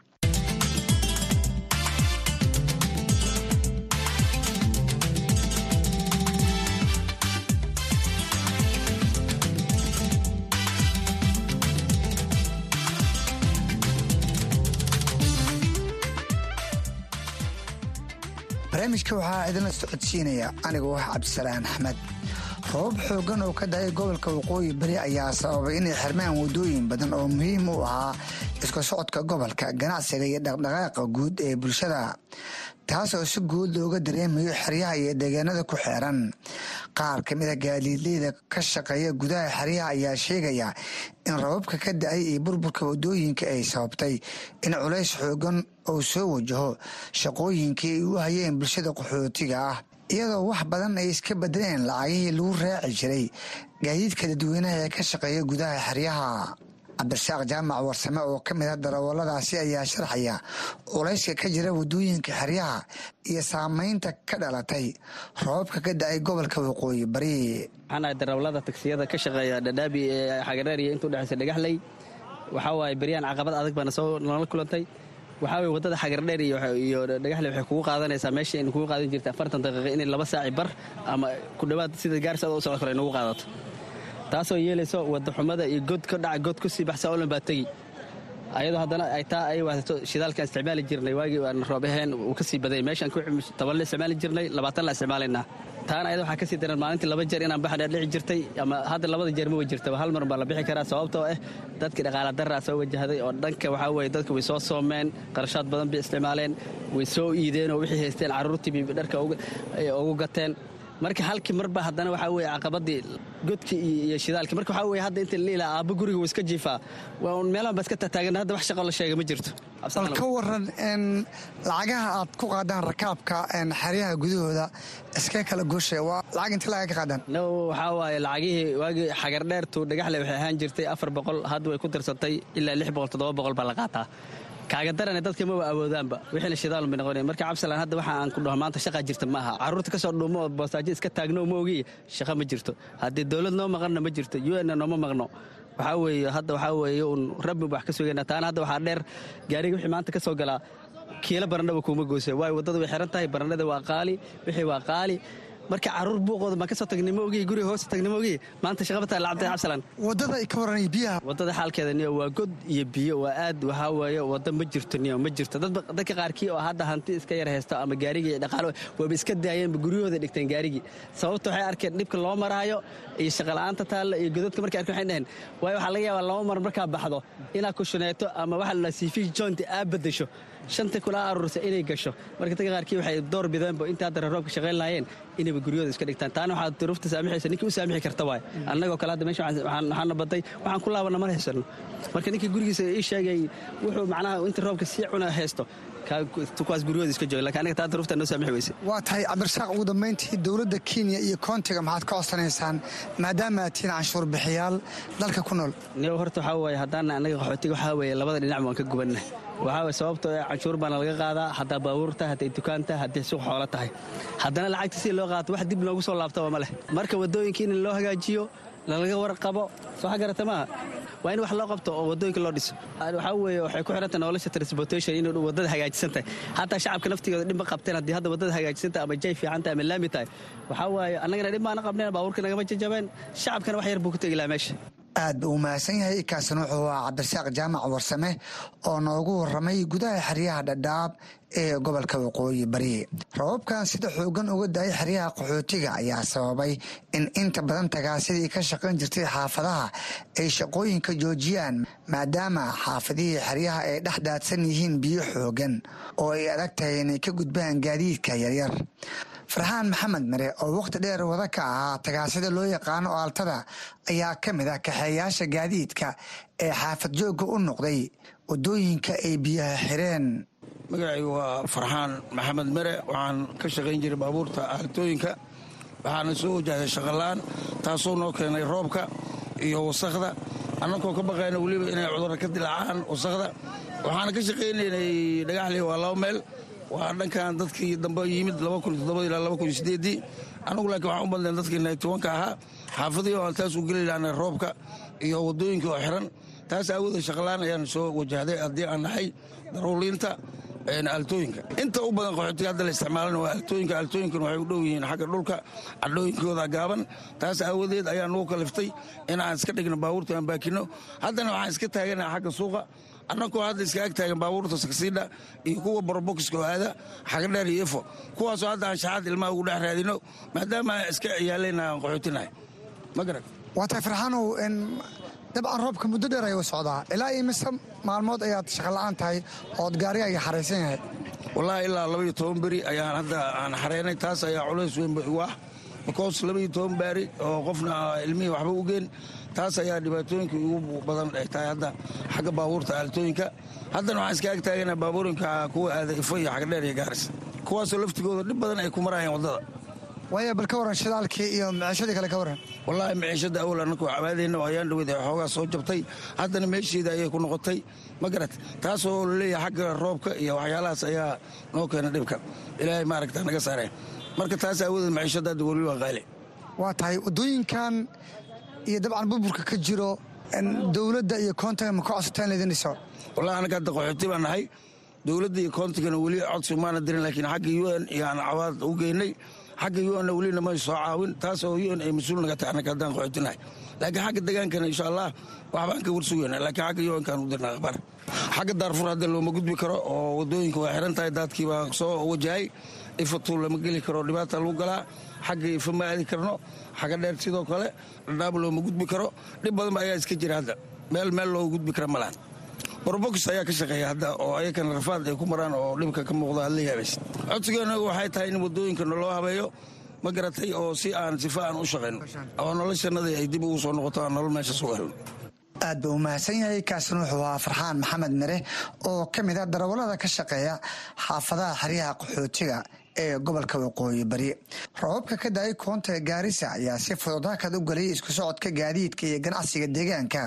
barnaamijka waxaa idinla socodsiinaya anigoo ah cabdisalaan axmed robab xoogan oo ka dahay gobolka waqooyi bari ayaa sababay inay xirmaan wadooyin badan oo muhiim u ahaa isku socodka gobolka ganacsiga iyo dhaqdhaqaaqa guud ee bulshada taasoo si guud looga dareemayo xeryaha iyo deegaanada ku xeeran qaar ka mid a gaadiidleyda ka shaqeeya gudaha xeryaha ayaa sheegaya in rababka ka da-ay iyo burburka wadooyinka ay sababtay in culays xoogan uu soo wajaho shaqooyinkii ay u hayeen bulshada qaxootiga ah iyadoo wax badan ay iska bedeleen lacagihii lagu raaci jiray gaadiidka dadweynaha ee ka shaqeeya gudaha xeryaha cabdirasaaq jaamac warsame oo ka mid a darawalladaasi ayaa sharxaya culayska ka jira wadooyinka xeryaha iyo saameynta ka dhalatay roobabka ka da-ay gobolka waqooyi bari waxaan ahay darawallada tagsiyada ka shaqeeya dhadhaabi ee xagareer iyo intuu dhexaysa dhagaxley waxaa waaye beryaan caqabad adag baana soo nala kulantay waxaa weye waddada xagardheer iyo dhagaxle waxay kugu qaadanaysaa meesha aynu kugu qaadan jirta afartan daqiiqa inay laba saaci bar ama ku dhowaad sida gaarsi adoo u socod kale ay nagu qaadato taasoo yeelayso waddaxumada iyo god ka dhaca god ku sii baxsa olan baa tegi ayadoo haddana ay taa ay wadato shidaalkaan isticmaali jirnay waagii aan roob ahayn uu ka sii badayay meeshaan toban la isticmaali jirnay labaatan la isticmaalaynaa taana ayada waxaa ka sii daran maalintii laba jeer inaan baxdheer dhici jirtay ama hadda labada jeer ma way jirtaba hal mar baa la bixi karaa sababtoo ah dadkii dhaqaala daraa soo wajahday oo dhanka waxaa weye dadka way soo soomeen qarashaad badan bay isticmaaleen way soo iideen oo wixii haysteen carruurtii bay dharka ugu gateen marka halkii marba haddana waxaa weye caqabadii godkii iyo shidaalkii marka waxaa weye hadda inta liilaa aabbo guriga wuu iska jiifaa waa un meelahan ba iska tataagan hadda wax shaqo la sheega ma jirto bal ka waran lacagaha aad ku qaadaan rakaabka xeryaha gudahooda iska kala goosha waa lacag inta laga ka qaadaan no waxaa waaye lacagihii waagii xagardheertu dhagaxle waxay ahaan jirtay afar boqol hadda way ku darsatay ilaa lix boqol toddoba boqol baa la qaataa kaaga darane dadka maba awoodaanba wixiina shidaalun bay noqonaya marka cabsalaan hadda waxa aan ku dhaho maanta shaqaa jirta ma aha carruurta ka soo dhuumo oo boostaajo iska taagno ma ogiy shaqa ma jirto haddii dowlad noo maqanna ma jirto u n nooma maqno waxaa weeye hadda waxaa weeye uun rabbi wax ka sugayna taana hadda waxaa dheer gaariga wixii maanta ka soo galaa kiilo barandhaba kuuma goose waayo waddada way xiran tahay barandhada waa qaali wixii waa qaali marka caruur buuqooda baan kasoo tagnimo ogiy guriga hoosta tagnimo ogiy maanta shaqabataa lacabtay cabsalan wadada ay ka waranay biyaha wadada xaalkeeda niyo waa god iyo biyo waa aad waxaa weeye wada ma jirto niyo ma jirto dadka qaarkii oo hadda hanti iska yar haysto ama gaarigii iyo dhaqaalo waaba iska daayeenba guryahooda dhigteen gaarigii sababta waxay arkeen dhibka loo maraayo iyo shaqala'aanta taalla iyo godadka markay arkeen waxay dhaheen waayo waxaa laga yaabaa laba mar markaa baxdo inaad kushuneeto ama waxa la siifish joint aad bedesho shanta kula aruursa inay gasho marka dadka qaarkii waxay door bideenba inta hadda roobka shaqayn lahaayeen inayba guryahooda iska dhigtaan taana waxaa duruufta saamixaysa ninkii u saamixi karta waay annagoo kale hadda meesha waxaana baday waxaan ku laabana mar haysano marka ninkii gurigiisa ii sheegay wuxuu macnaha inta roobka sii cuna haysto kuwaas guryahooda iska jooga lakin aniga taa duruufta noo saamixi weyse waa tahay cabdirasaaq ugu dambayntii dowladda kenya iyo koontiga maxaad ka codsanaysaan maadaama aad tihiin canshuur bixiyaal dalka ku nool niyo horta waxaa weeye haddaan annaga qaxootiga waxaa weeye labada dhinac waan ka gubanna waxaa weye sababtoo ee canshuur baana laga qaadaa haddaa baabuur tahay hadday dukaan tahay hadday suuq xoolo tahay haddana lacagta si loo qaato wax dib loogu soo laabtaba ma leh marka waddooyinka in loo hagaajiyo lalaga warqabo soo xagarata maaha waa in wax loo qabto oo waddooyinka loo dhiso waxaa weeye waxay ku xidhantahay nolosha transportation inay waddada hagaajisan tahay xataa shacabka naftigooda dhib ma qabteen haddii hadda waddada hagaajisan tahay ama jay fiican tahay ama laami tahay waxaa waaye annagana dhib maana qabneen baabuurka nagama jajabeen shacabkana wax yar buu ku tegi lahaa meesha aad buu u mahadsan yahay kaasina wuxuu ahaa cabdirasaaq jaamac warsame oo noogu warramay gudaha xeryaha dhadhaab ee gobolka waqooyi bari rababkan sida xoogan uga daayay xeryaha qaxootiga ayaa sababay in inta badan tagaasidii ka shaqayn jirtay xaafadaha ay shaqooyinka joojiyaan maadaama xaafadihii xeryaha ay dhex daadsan yihiin biyo xoogan oo ay adag tahay inay ka gudbaan gaadiidka yaryar farxaan maxamed mare oo wakhti dheer wada ka ahaa tagaasida loo yaqaano aaltada ayaa ka mid ah kaxeeyaasha gaadiidka ee xaafad joogga u noqday waddooyinka ay biyaha xireen magacaygu waa farxaan maxamed mere waxaan ka shaqayn jiray baabuurta aaltooyinka waxaana soo wajahday shaqalaan taasoo noo keenay roobka iyo wasakhda annagoo ka baqayna weliba inay cudurra ka dilaacaan wasakhda waxaana ka shaqaynaynay dhagaxley waa laba meel waa dhankan dadkii dambe yimid ilaa anagu laakiin waxaan u badnayn dadkii naytobanka ahaa xaafadihii oo aan taas u geli lahnay roobka iyo waddooyinkii oo xiran taas aawoodee shaqalaan ayaan soo wajahday haddii aan nahay daruuliinta aaltooyinka inta u badan qaxootiga hadda la isticmaalana waa aaltooyinka aaltooyinkana waxay u dhow yihiin xagga dhulka cadhooyinkooda gaaban taas aawadeed ayaa nugu kaliftay in aan iska dhigno baabuurta aan baakino haddana waxaan iska taaganaha xagga suuqa annagoo hadda iska ag taagan baabuurta saksiidha iyo kuwa borobokiska oo aada xagadheer iyo efo kuwaasoo hadda aan shaxaad ilmaha ugu dhex raadino maadaama aan iska ciyaalayna aan qaxootinahay ma garan waa tahay farxaanow dabcan roobka muddo dheer ayuu socdaa ilaa iyo mise maalmood ayaad shaqola'aan tahay ood gaarigaaga xaraysan yahay wallaahi ilaa labaiyo toban beri ayaan hadda aan xareynay taas ayaa culays weyn igu ah bikoos labaiyo toban baari oo qofna ilmihii waxba u geen taas ayaa dhibaatooyinka ugu badan ay tahay hadda xagga baabuurta aaltooyinka haddana waxaan iska ag taagana baabuurinka kuwa aada ifo iyo xagdheer iyo gaaris kuwaasoo laftigooda dhib badan ay ku marayaan waddada waaya bal ka warran shidaalkii iyo maciishadii kale ka warran wallaahi maciishadda awal annakoo cabaadayna oo ayaan dhaweyd xoogaa soo jabtay haddana meesheeda ayay ku noqotay ma garat taasoo laleeyahay xagga roobka iyo waxyaalahaas ayaa noo keena dhibka ilaahay maaragta naga saareen marka taas aawadeed maciishadda hadda weli waa qaali waa tahay waddooyinkan iyo dabcan burburka ka jiro dowladda iyo koontiga ma ka codsateen laydin dhiso wallahi annaga hadda qaxooti baan nahay dowladda iyo koontigana weli codsi maana dirin laakiin xagga u n iyaan cawaad u geynay xagga u n welina may soo caawin taas oo u n ay mas-uul naga tahay annaga haddaan qaxootinahay laakiin xagga degaankana insha allah waxbaan ka warsugayna laakiin xagga u nkaan u dirna akhbaar xagga daarfur hadda looma gudbi karo oo waddooyinka waa xiran tahay daadkii baa soo wajahay ifatuu lama geli karo dhibaata lagu galaa xagga ifa ma aadi karno xagga dheer sidoo kale dhadhaab looma gudbi karo dhib badanba ayaa iska jira hadda meel meel looga gudbi kara ma lahan borobokis ayaa ka shaqeeya hadda oo ayakana rafaad ay ku maraan oo dhibka ka muuqda aad la yaabays codsigeena waxay tahay in waddooyinka naloo habeeyo ma garatay oo si aan sifa aan u shaqayno oo noloshanadii ay dib ugu soo noqoto aan nolol meesha suga helno aad buu u mahadsan yahay kaasina wuxuu ahaa farxaan maxamed mere oo ka mid ah darawallada ka shaqeeya xaafadaha xeryaha qaxootiga ee gobolka waqooyi bari roobabka ka daayay koonta gaarisa ayaa si fudud hakad u geliyay isku socodka gaadiidka iyo ganacsiga deegaanka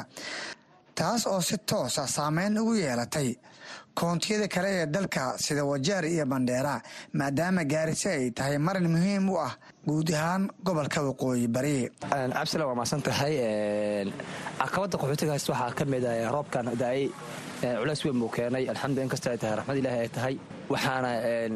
taas oo si toosa saameyn ugu yeelatay koontiyada kale ee dalka sida wajaar iyo bandheera maadaama gaarisa ay tahay marin muhiim u ah guud ahaan gobolka waqooyi bari cabsila waa mahadsan tahay caqabadda qaxootigaas waxaa ka mid ah roobkan daayay culays weyn buu keenay alxamdu inkastoo ay tahay raxmad ilaahi ay tahay waxaana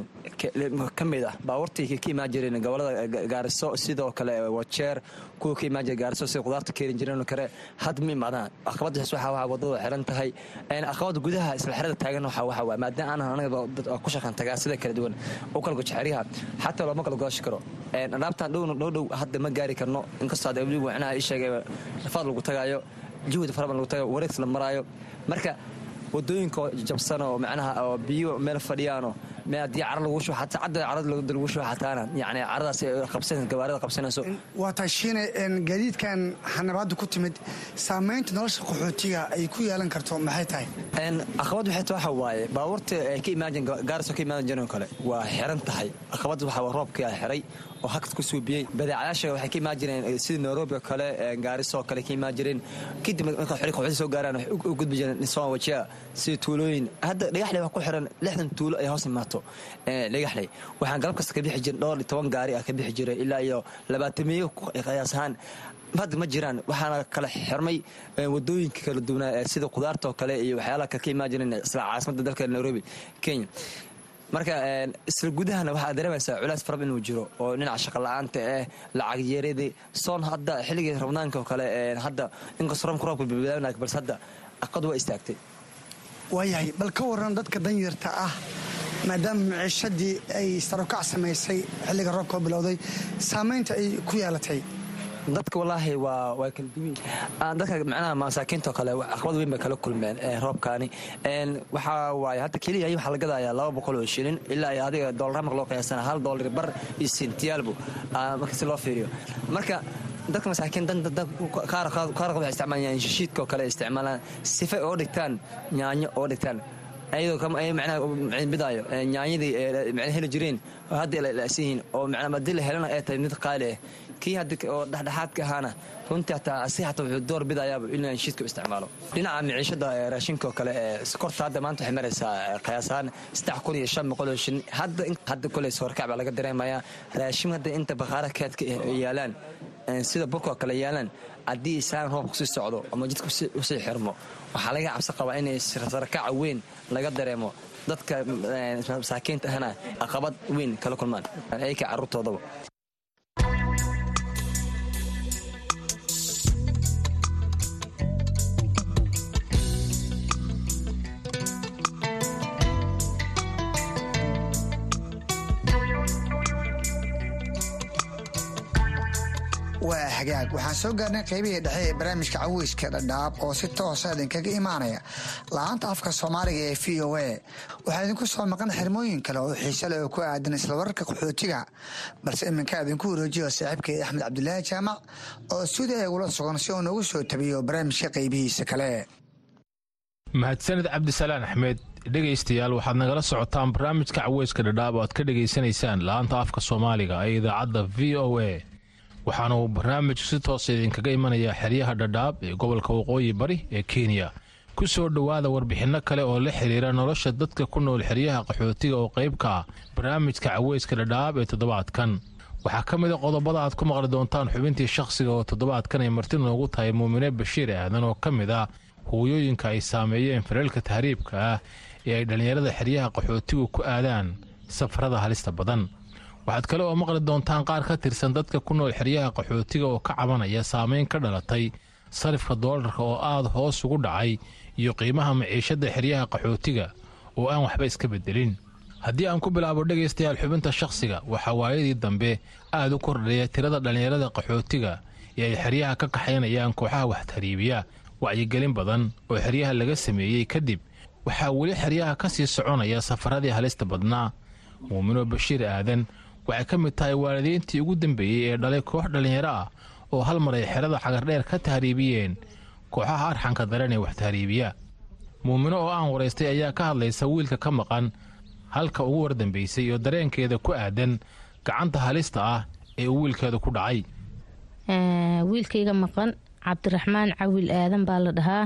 ka mid ah baabuurtii ka imaan jireen gobolada gaariso sidoo kale wajeer kuwa ka imaan jira gaariso sida qudaarta keeni jireen kale had ma imaadaan aqabada waxa waa wadada xiran tahay aqabada gudaha isla xerada taagan waxa waxa waa maadaama aanan anaga ku shaqan tagaa sida kala duwan u kala gojo xeryaha xataa looma kala gooshi karo alaabtan dhowna dhow dhow hadda ma gaari karno inkastoo hadda weli wacnaha ii sheegay rafaad lagu tagaayo juhdi faraban lagu tagayo wareegsi la maraayo marka wadooyinka jabsan oo macnaha oo biyo meel fadhiyaano haddii cara lagu shubo xataa cadda carada lagu shubo xataana yani caradaas qabsanaysa gawaarida qabsanayso waa taashiine gaadiidkan xanabaadda ku timid saamaynta nolosha qaxootiga ay ku yeelan karto maxay tahay aqabad waxay tahay waxa waaye baabuurta ay ka imaajin gaariso ka imaadan jireen kale waa xiran tahay aqabad waxa waa roobkii a xiray oo hakad ku suubiyey badeecayaasha waxay ka imaan jireen sida nairobi oo kale gaariso oo kale ka imaan jireen kadib marka xili qaxooti soo gaaraan waxay u gudbi jireen nisaan wajiya sida tuulooyin hadda dhagaxley wax ku xiran lixdan tuulo ay hoos imaato dhagaxley waxaan galab kasta ka bixi jirin dhowr iyo toban gaari ah ka bixi jiray ilaa iyo labaatamiyo qiyaas ahaan hadda ma jiraan waxaana kala xirmay wadooyinka kala duwanaa sida qudaarta oo kale iyo waxyaalaha kale ka imaan jireen isla caasimadda dalka nairobi kenya marka isla gudahana waxaa dareemaysaa culays farab inuu jiro oo dhinaca shaqola'aanta ah lacag yeeradii soon hadda xilligii rabnaanka oo kale hadda inkastoo roobka roobka bilbilaabnaa balse hadda aqad waa istaagtay waayahay bal ka waran dadka danyarta ah maadaama maciishadii ay sarokac samaysay xilliga roobka oo bilowday saamaynta ay ku yeelatay dadka walaahi waa waa kala duwan dadka macnaha masaakiinta kale aqbad weyn bay kala kulmeen roobkaani waxaa waaye hadda keliya waxaa la gadayaa laba boqol oo shilin ilaa iyo adiga doolar marka loo qiyaasana hal doolar bar iyo sentiyaalbu marka si loo fiiriyo marka dadka masaakiin qaarkood waxay isticmaalaan shishiidka oo kale isticmaalaan sifa oo dhigtaan yaanyo oo dhigtaan ayadoo macnaha bidaayo yaanyadii macnaha heli jireen oo hadda la'san yihiin oo macnaha haddii la helana ay tahay mid qaali ah kii hadda oo dhexdhexaadka ahaana runtii hataa asi hataa wuxuu door bidayaaba inuu shiidka isticmaalo dhinaca miciishada raashinka oo kale ee sokorta hadda maanta waxay maraysaa qiyaasaan saddex kun iyo shan boqol oo shin hadda hadda koley soorkac baa laga dareemayaa raashin hadda inta bakhaara keedka yaalaan sida burkoo kale yaalaan haddii isaan roob kusii socdo ama jidka usii xirmo waxaa laga cabsi qabaa inay sarakaca weyn laga dareemo dadka masaakiinta ahna aqabad weyn kala kulmaan ayka caruurtoodaba waa hagaag waxaan soo gaarnay qaybihii dhexe ee barnaamijka caweyska dhadhaab oo si toosa idinkaga imaanaya la-aanta afka soomaaliga ee v o a waxaa idinku soo maqan xirmooyin kale oo xiise leh oo ku aadan isla wararka qaxootiga balse iminka idinku wareejiyo saaxiibkay axmed cabdulaahi jaamac oo sida eegula sugan si uu noogu soo tabiyo barnaamijka qaybihiisa kale mahadsanid cabdisalaan axmed dhegaystayaal waxaad nagala socotaan barnaamijka caweyska dhadhaab oo aad ka dhegaysanaysaan la-aanta afka soomaaliga ee idaacadda v o a waxaana uu barnaamijku si toosa idinkaga imanayaa xeryaha dhadhaab ee gobolka waqooyi bari ee kenya ku soo dhowaada warbixinno kale oo la xiriira nolosha dadka ku nool xeryaha qaxootiga oo qayb ka ah barnaamijka caweyska dhadhaab ee toddobaadkan waxaa ka mid a qodobada aad ku maqli doontaan xubintii shakhsiga oo toddobaadkan ay marti noogu tahay muumine bashiir aadan oo ka mid ah hooyooyinka ay saameeyeen fareelka tahriibka ah ee ay dhallinyarada xeryaha qaxootigu ku aadaan safarada halista badan waxaad kale oo maqli doontaan qaar ka tirsan dadka ku nool xeryaha qaxootiga oo ka cabanaya saameyn ka dhalatay sarifka doolarka oo aad hoos ugu dhacay iyo qiimaha maciishadda xeryaha qaxootiga oo aan waxba iska beddelin haddii aan ku bilaabo dhegaystayaal xubinta shakhsiga waxaa waayadii dambe aad u kordhaya tirada dhallinyarada qaxootiga ee ay xeryaha ka kaxaynayaan kooxaha waxtariibiya wacyigelin badan oo xeryaha laga sameeyey kadib waxaa weli xeryaha ka sii soconaya safaradii halista badnaa muumino bashiir aadan waxay ka mid tahay waalidiintii ugu dambeeyey ee dhalay koox dhallinyaro ah oo hal mar ay xerada xagardheer ka tahriibiyeen kooxaha arxanka daran ee wax tahriibiya muumino oo aan waraystay ayaa ka hadlaysa wiilka ka maqan halka ugu wardambaysay oo dareenkeeda ku aadan gacanta halista ah ee uu wiilkeeda ku dhacay wiilkayga maqan cabdiraxmaan cawil aadan baa la dhahaa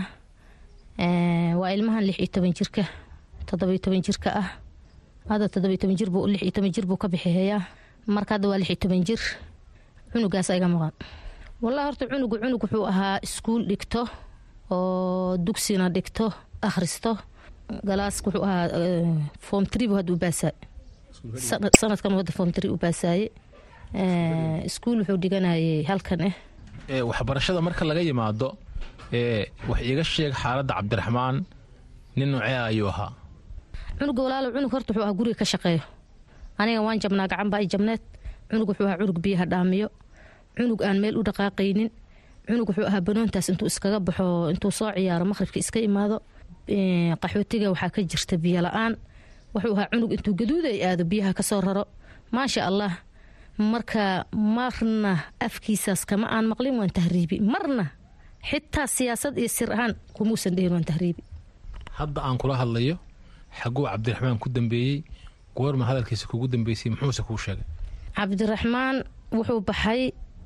waa ilmahan lix iyo toban jirka toddobiyo toban jirka ah hadda toddobiyo toban jir buu lix iyo toban jir buu ka bixihayaa marka hadda waa lix iyo toban jir cunugaas iga maqan wallahi horta cunugu cunug wuxuu ahaa iskuul dhigto oo dugsina dhigto akhristo galaaska wuxuu ahaa form tree buu hadda u baasaay sanadkan wadda form tree u baasaaye iskuul wuxuu dhiganayay halkan ah waxbarashada marka laga yimaado wax iiga sheeg xaaladda cabdiraxmaan nin noocee ayuu ahaa cunuga walaalo cunug horta wuxuu ahaa guriga ka shaqeeyo aniga waan jabnaa gacan baa i jabneed cunug wuxuu ahaa cunug biyaha dhaamiyo cunug aan meel u dhaqaaqaynin cunug wuxuu ahaa banoontaas intuu iskaga baxo intuu soo ciyaaro maqhribka iska imaado qaxootiga waxaa ka jirta biyo la-aan wuxuu ahaa cunug intuu gaduuda ay aado biyaha kasoo raro maasha allah marka marna afkiisaas kama aan maqlin waan tahriibi marna xitaa siyaasad iyo sir ahaan kumuusan dhehin waan tahriibi hadda aan kula hadlayo xaguu cabdiraxmaan ku dambeeyey goorma hadalkiisa kugu dambeysay muxuuse kuu sheegay cabdiraxmaan wuxuu baxay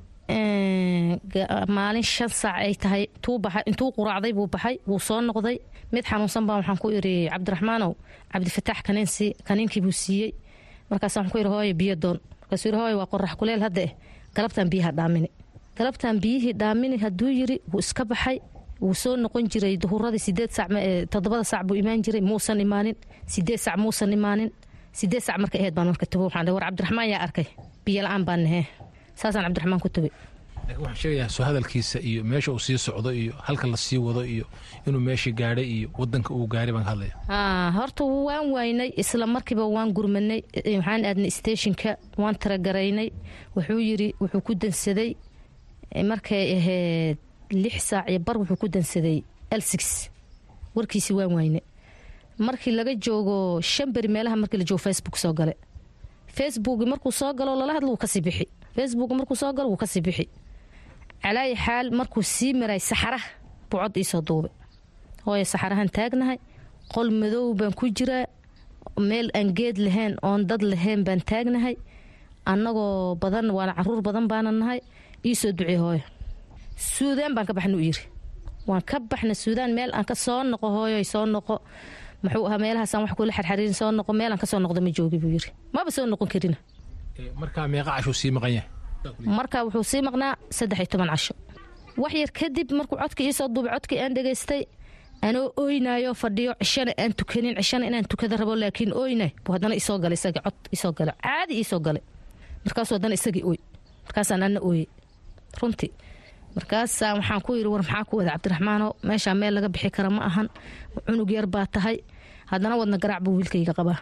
maalin shan saac ay tahay intuu quraacday buu baxay wuu soo noqday mid xanuunsan baa waxaan ku iri cabdiraxmaanow cabdifataax kaniinsi kaniinkii buu siiyey markaas waxaan ku iri hooye biyo doon markaasuu yiri hooye waa qorax kuleel hadda eh galabtaan biyaha dhaamini galabtaan biyihii dhaamini hadduu yiri wuu iska baxay wuu soo noqon jiray duhuradii sideed sac toddobada sac buu imaan jiray muusan imaanin sideed sac muusan imaanin sideed sac marka aheyd baan marka tubo waxaan war cabdiraxmaan yaa arkay biyo la-aan baan nahee saasaan cabdiraxmaan ku tubay laakiin waxaan sheegayaa soo hadalkiisa iyo meesha uu sii socdo iyo halka la sii wado iyo inuu meeshii gaadhay iyo wadanka uu gaaray baan ka hadlaya horta waan waynay isla markiiba waan gurmanay waxaan aadnay steeshinka waan taragaraynay wuxuu yiri wuxuu ku dansaday markay ahayd lix saac iyo bar wuxuu ku dansaday elsix warkiisi waan wayne markii laga joogo shan beri meelaha markii la joogo facebook soo gale facebook markuu soo galo lala hadlo wuu kasii bixi facebook markuu soo galo wuu kasii bixi calaayi xaal markuu sii maray saxaraha buu cod iisoo duubay hooye saxarahan taagnahay qol madow baan ku jiraa meel aan geed lahayn oon dad lahayn baan taagnahay annagoo badan waana caruur badan baana nahay iisoo ducey hooyo suudaan baan ka baxna u yiri waan ka baxna suudaan meel aan ka soo noqo hooyoy soo noqo muxuu ahaa meelahaasaan wax kula xarxariirin soo noqo meelaan kasoo noqdo ma joogi buu yiri maba soo noqon karina markaa meeqa cashuu sii maqan yahay marka wuxuu sii maqnaa saddex iyo toban casho wax yar kadib markuu codka iisoo duubay codkii aan dhegaystay anoo oynayo fadhiyo cishana aan tukanin cishana inaan tukada rabo laakiin oynay buu haddana isoo galay isagii cod isoo galay caadi iisoo galay markaasuu haddana isagii oy markaasaan anna ooyey runtii markaasaa waxaan ku yiri war maxaa ku wada cabdiraxmaano meeshaa meel laga bixi kara ma ahan cunug yar baa tahay haddana wadna garaac buu wiilkayga qabaa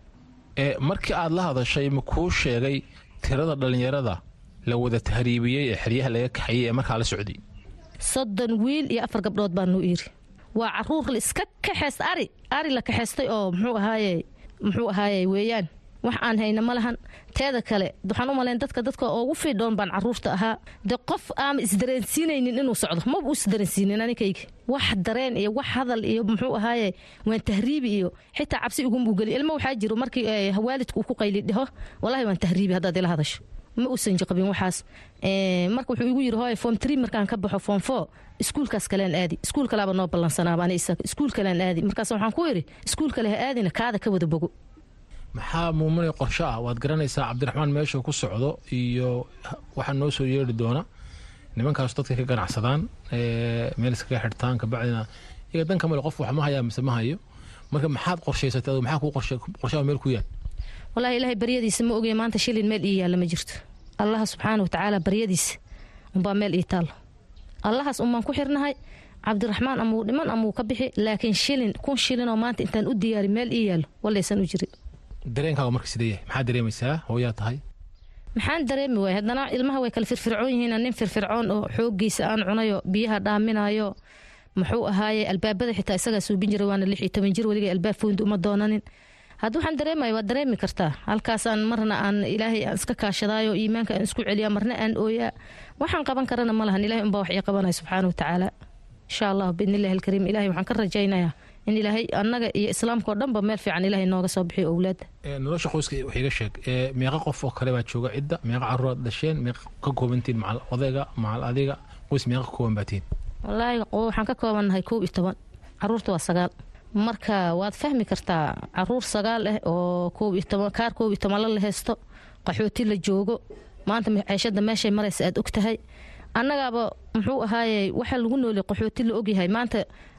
markii aad la hadashay ma kuu sheegay tirada dhallinyarada la wada tahriibiyey ee xeryaha laga kaxayey ee markaa la socday soddon wiil iyo afar gabdhood baa nuu yiri waa caruur la iska kaxeest ari ari la kaxeystay oo muxuu ahaaye muxuu ahaaye weeyaan wax aan hayna ma lahan teeda kale waxaan u malayn dadka dadka ugu fiidhoon baan caruurta ahaa de qof aama isdareensiinaynin inuu socdo maba u isdareensiinin anikayga wax dareen iyo wax hadal iyo muxuu ahaaye waan tahriibi iyo xitaa cabsi igumuu geli ilmo waxaa jiro markii waalidka uu ku qayli dhaho walahi waan tahriibi haddaad ila hadasho ma uusan jiqabin waxaas marka wuxuu igu yiri hooye form tree markaan ka baxo form four iskuulkaas kalean aadi iskuul kalaaba noo ballansanaaba ani isaga iskuul kalean aadi markaas waxaan ku yidhi iskuul kale ha aadina kaada ka wada bogo maxaa muumunay qorsho ah waad garanaysaa cabdiraxmaan meeshuu ku socdo iyo waxaa noo soo yeeri doona nimankaas dadka ka ganacsadaan meel iskaga xirtaan kabacdina iyaga danka male qof wax ma hayaa mise ma hayo marka maxaad qorshaysatay adu maxaa kuu qorshaha meel ku yaal walahi ilaahay baryadiisa ma ogey maanta shilin meel ii yaalla ma jirto allaha subxaana wa tacaala baryadiisa unbaa meel ii taallo allahaas unbaan ku xirnahay cabdiraxmaan amuu dhiman amuu ka bixi laakiin shilin kun shilin oo maanta intaan u diyaari meel ii yaallo walaysan u jirin dareenkaaga marka sidee yahay maxaad dareemaysaa hooyaa tahay maxaan dareemi waay haddana ilmaha way kala firfircoon yihiin nin firfircoon oo xoogiisa aan cunayo biyaha dhaaminayo muxuu ahaaye albaabada xitaa isagaa suubin jiray waana lix iyo toban jir weliga albaab foondi uma doonanin hadda waxaan dareemaya waad dareemi kartaa halkaasaan marna aan ilaahay aan iska kaashadaayo iimaanka aan isku celiyaa marna aan ooyaa waxaan qaban karana ma lahan ilahay unbaa wax ii qabanaya subxaana watacaala insha allah biidnillahi alkariim ilahay waxaan ka rajaynayaa in ilaahay annaga iyo islaamka oo dhanba meel fiican ilaahay nooga soo bixiyo owlaadda nolosha qoyska wax iga sheeg meeqa qof oo kale baa jooga cidda meeqa caruuraad dhasheen meeqa ka koobantiin macal odayga macal adiga qoys meeqa ka kooban baatiin wallaahi waxaan ka koobannahay kow iyo toban caruurta waa sagaal marka waad fahmi kartaa caruur sagaal ah oo koob iyo toban kaar koob iyo tobanla la haysto qaxooti la joogo maanta ceeshada meeshay maraysa aad og tahay annagaaba muxuu ahaaye waxaa lagu noolay qaxooti la ogyahay maanta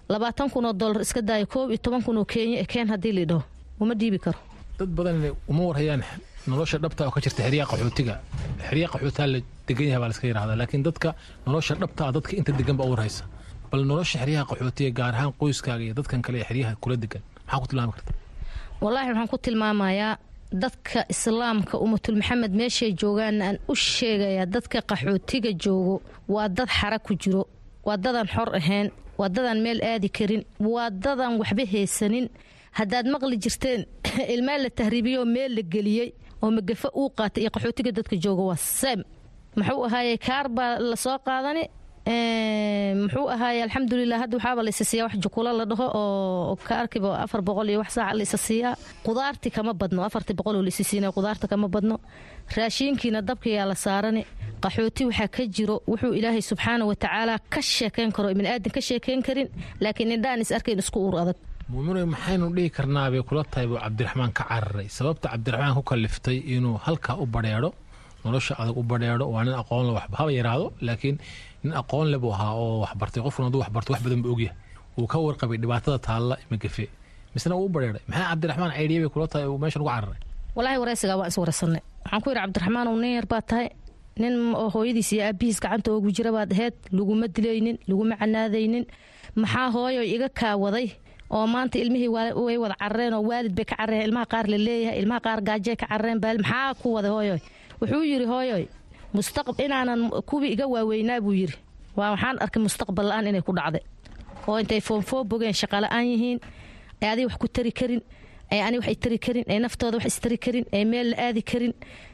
labaatan kun oo dollar iska daaya koob iyo toban kun oo kenya keen haddii laidhaho uma dhiibi karo dad badan uma warhayaan nolosha dhabta oo ka jirta xeryaha qaxootiga xeryaha qaxootiga la degan yahay baa laska yidhahdaa laakiin dadka nolosha dhabta ah dadka inta degan baa u warhaysa bal nolosha xeryaha qaxootiga gaar ahaan qoyskaaga iyo dadkan kale ee xeryaha kula degan maxaa ku tilmaami karta wallaahi waxaan ku tilmaamayaa dadka islaamka umatul maxamed meeshay joogaan aan u sheegayaa dadka qaxootiga joogo waa dad xara ku jiro waa dadaan xor ahayn waa dadaan meel aadi karin waa dadaan waxba haysanin haddaad maqli jirteen ilmaa la tahriibiyoo meel la geliyey oo magafa uu qaatay iyo qaxootiga dadka jooga waa seem muxuu ahaaye kaar baa lasoo qaadani muxuu ahaaye alxamdulilah hadda waxaaba la isa siiyaa wax jukula la dhaho oo kaarkiiba afar boqol iyo wax saaca la isa siiyaa qudaarti kama badno afartii boqol oo la isa siinaya qudaarta kama badno raashiinkiina dabkayaa la saarani qaxooti waxaa ka jiro wuxuu ilaahay subxaana wa tacaala ka sheekayn karo ibni aadan ka sheekayn karin laakiin indhaan is arkayn isku uur adag muuminoy maxaynu dhihi karnaa bay kula tahay buu cabdiraxmaan ka cararay sababta cabdiraxmaan ku kaliftay inuu halkaa u badheedho nolosha adag u badheedho waa nin aqoonle haba yaraado laakiin nin aqoon le buu ahaa oo waxbartay qofkuna hadduu waxbarto wax badan buu ogyahay wuu ka warqabay dhibaatada taalla magafe misna wuu u badheedhay maxay cabdiraxmaan caydhiya bay kula tahay uu meeshan ugu cararay walaahi waraysigaa waan is waraysanay waxaan ku yidhi cabdiraxmaan uu nin yar baa tahay nin oo hooyadiis iyo aabihiis gacanta oogu jira baad aheyd laguma dilaynin laguma canaadaynin maxaa hooyo iga kaawaday oo maanta ilmihii way wada carareen oo waalid bay ka carareen ilmaha qaar la leeyahay ilmaha qaar gaajay ka carareen baal maxaa ku waday hooyoy wuxuu yidhi hooyoy mustaqbal inaanan kuwii iga waaweynaa buu yidhi waa waxaan arkay mustaqbal la-aan inay ku dhacday oo intay foonfoo bogeen shaqala-aan yihiin ay adiga wax ku tari karin ay ani wax tari karin ay naftooda wax istari karin ay meel la aadi karin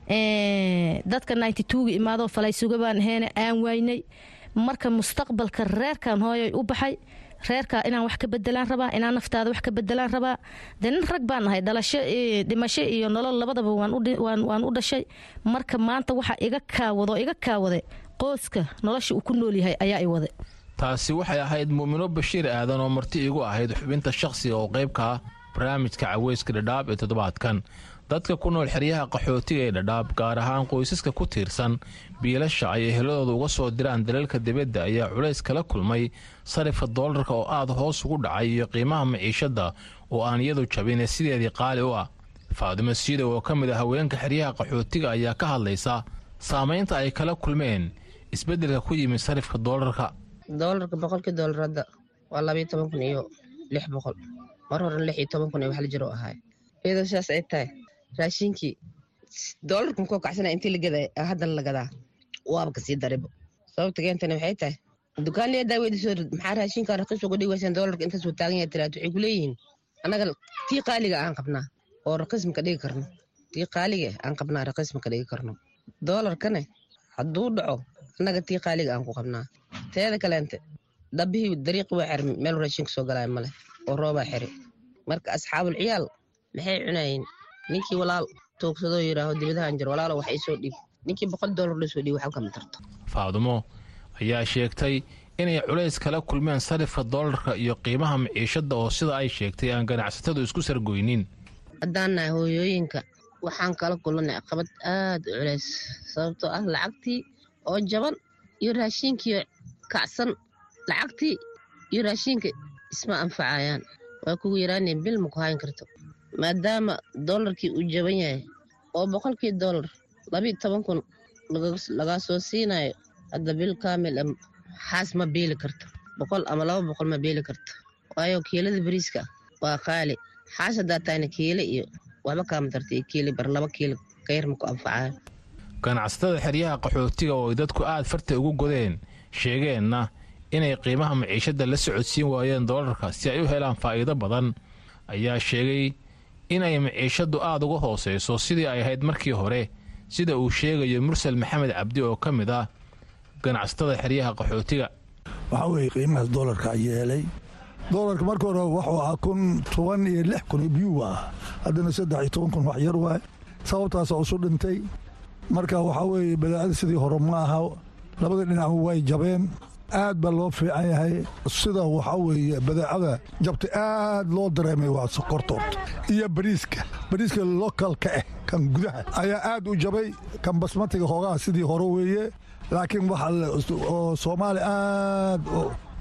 dadka ninety twoga imaadoo falaysuga baan aheene aan waynay marka mustaqbalka reerkan hooyoy u baxay reerkaa inaan wax ka bedelaan rabaa inaan naftaada wax ka bedelaan rabaa dee nin rag baan nahay dhalasho dhimasho iyo nolol labadaba waan u dhashay marka maanta waxa iga kaawado iga kaawade qoyska nolosha uu ku nool yahay ayaa i wade taasi waxay ahayd mu'mino bashiir aadan oo marti igu ahayd xubinta shakhsiga oo qaybka ah barnaamijka caweyska dhadhaab ee toddobaadkan dadka ku nool xeryaha qaxootiga ee dhadhaab gaar ahaan qoysaska ku tiirsan biilasha ay eheladooda uga soo diraan dalalka dibadda ayaa culays kala kulmay sarifka doolarka oo aad hoos ugu dhacay iyo qiimaha maciishadda oo aan iyadu jabine sideedii qaali u ah faadimo siidow oo ka mid a haweenka xeryaha qaxootiga ayaa ka hadlaysa saamaynta ay kala kulmeen isbeddelka ku yimid sarifka doolarka doolarka boqolkii doolar hadda waa labayo toban kun iyo lix boqol mar horen lix iyo toban kun iyo wax la jiro ahaay iyadoo sidaas ay tahay raashinkii doolarka makoo kacsana intii la gaday haddana la gadaa waaba kasii daribo sababta keentana waxay tahay dukaanliya daaweydiisoo maxaa raashinka raqiis uga dhigaysaan doolarka intaasuu taagan yahay tiraad waxay kuleeyihiin annaga tii qaaliga aan qabnaa oo raqiis maka dhigi karno tii qaaliga aan qabnaa raqiis maka dhigi karno doolarkane hadduu dhaco annaga tii qaaliga aan ku qabnaa teeda kaleente dhabbihii dariiqi waa xirmi meel raashinka soo galaya male oo roobaa xiri marka asxaabul ciyaal maxay cunayeen ninkii walaal toogsadoo yidhaaho dibadahan jir walaalo wax iisoo dhiib ninkii boqol doolar loo soo dhiib waxba kama tarto faadumo ayaa sheegtay inay culays kala kulmeen sarifka doolarka iyo qiimaha maciishadda oo sida ay sheegtay aan ganacsatadu isku sargoynin haddaan nahay hooyooyinka waxaan kala kulannay caqabad aad u culays sababtoo ah lacagtii oo jaban iyo raashiinkii kacsan lacagtii iyo raashiinka isma anfacayaan waa kugu yaraaneen bil ma ku hayn karto maadaama doolarkii uu jaban yahay oo boqolkii doolar labiiyo toban kun lagaa soo siinayo hadda bil kaamil xaas ma biili karto boqol ama laba boqol ma biili karto waayo kiilada bariiska waa qaali xaas haddaa tahayna kiile iyo waxba kaama tarta iyo kiili bar laba kiilo kayar ma ku anfacayo ganacsatada xeryaha qaxootiga oo ay dadku aad farta ugu godeen sheegeenna inay qiimaha maciishadda la socodsiin waayeen doolarka si ay u helaan faa'iido badan ayaa sheegay inay maciishaddu aad uga hoosayso sidii ay ahayd markii hore sida uu sheegayo mursal maxamed cabdi oo ka mid ah ganacsatada xeryaha qaxootiga waxaa weeye qiimahaas doolarka yeelay doolarka marka hore wuxuu ahaa kun toban iyo lix kun biyuu ah haddana saddex iyo toban kun wax yar waay sababtaasa usu dhintay marka waxaa weeye badaacada sidii hore ma aha labada dhinac way jabeen aad baa loo fiican yahay sida waxaa weeye badeecada jabta aad loo dareemay waa sokortood iyo bariiska bariiska lokalka ah kan gudaha ayaa aad u jabay kan basmatiga hoogaha sidii hore weeye laakiin waxa oo soomaali aad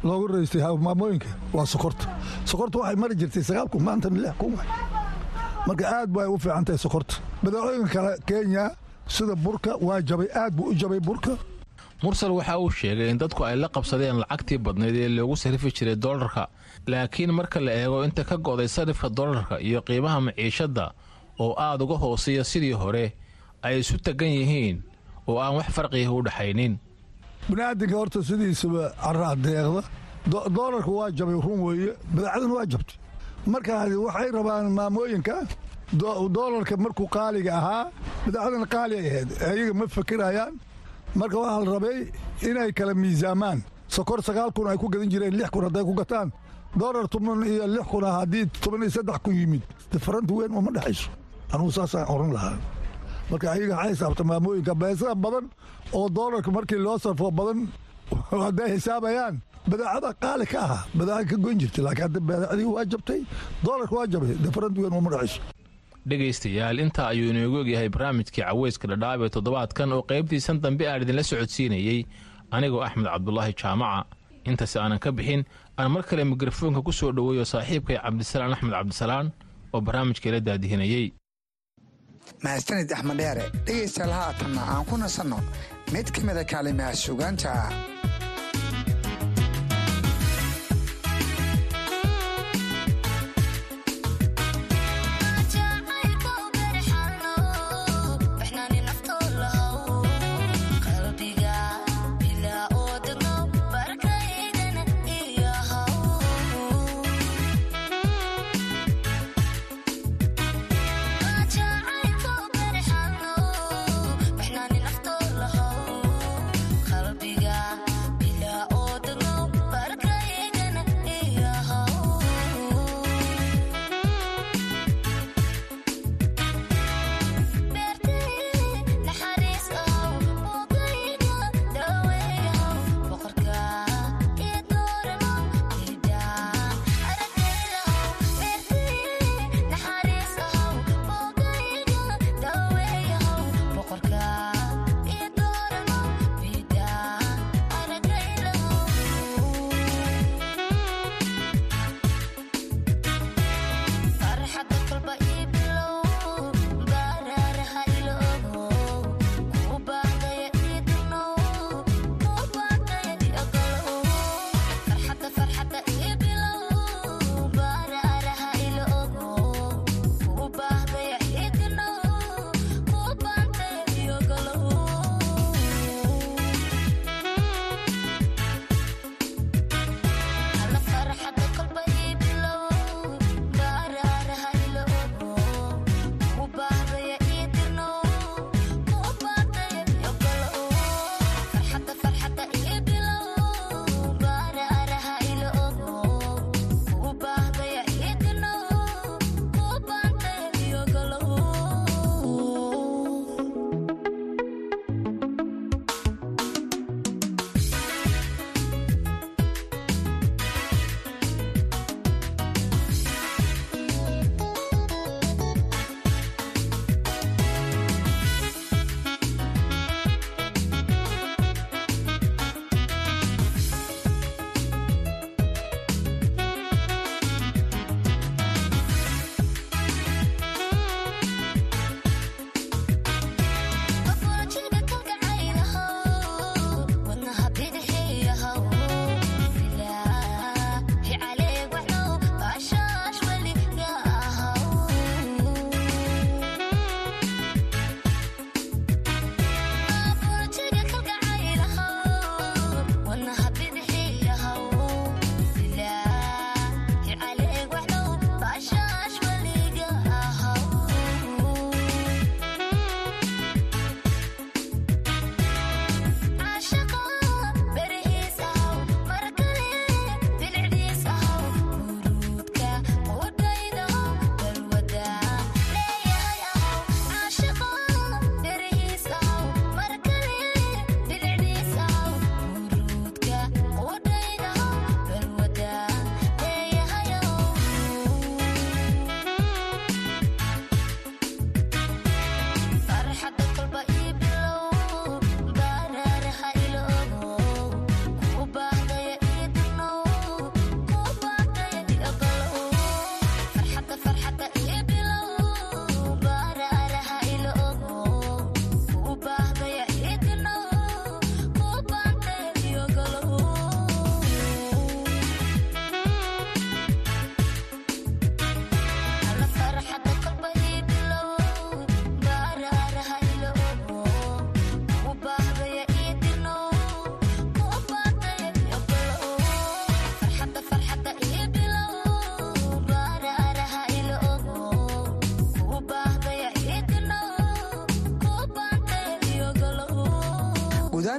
loogu raystay maamooyinka waa sokorta sokorta waxay mari jirtay sagaal kun maantana lix kun marka aad bay u fiican tahay sokorta badeecooyinka kale kenya sida burka waa jabay aad buu u jabay burka mursal waxa uu sheegay in dadku ay la qabsadeen lacagtii badnayd ee loogu sarifi jiray dollarka laakiin marka la eego inta ka go'day sarifka dollarka iyo qiimaha maciishadda oo aad uga hooseeya sidii hore ay isu tagan yihiin oo aan wax farqiga u dhexaynin biniaadinka horta sidiisaba caraa deeqda doolarka waa jabay run weeye badeecadana waa jabtay marka waxay rabaan maamooyinka doolarka markuu qaaliga ahaa badeecadana qaali ay ahayd ayaga ma fakirayaan marka waxaa la rabay inay kala miisaamaan sokor sagaal kun ay ku gadan jireen lix kun hadday ku gataan doolar toban iyo lix kun ah haddii toban iyo saddex kun yimid difaranta weyn uma dhexayso anugu saasaan oran lahaa marka ayaga waxay xisaabta maamooyinka beesada badan oo doolarka markii loo sarfo badan hadday xisaabayaan badeecada qaali ka ahaa badeecada ka goyn jirtay laakiin hadda badeecadii waa jabtay doolarka waa jabay difaranta weyn uma dhexayso dhegaystayaal intaa ayuu inoogu ogyahay barnaamijkii caweyska dhadhaab ee toddobaadkan oo qaybtiisan dambe aan idinla socodsiinayey anigoo axmed cabdulaahi jaamaca intaasi aanan ka bixin aan mar kale mikrofoonka ku soo dhoweeyo saaxiibkay cabdisalaan axmed cabdisalaan oo barnaamijkeela daadihinayey mahadsanid axmed dheere dhegaystayaal haatanna aan ku nasanno mid ka mida kaalimaha sugaanta qalbiga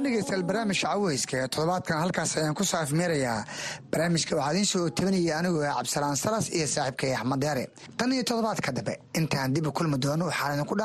dhegeystayaal barnaamijka caweyska ee toddobaadkan halkaas ayaan ku soo afmeerayaa barnaamijka waxaa idiin soo tabinaya anigoo ah cabdisalaan salas iyo saaxiibkay axmed deere tan iyo toddobaadka dambe intaan dib u kulmi doono waxaan idinku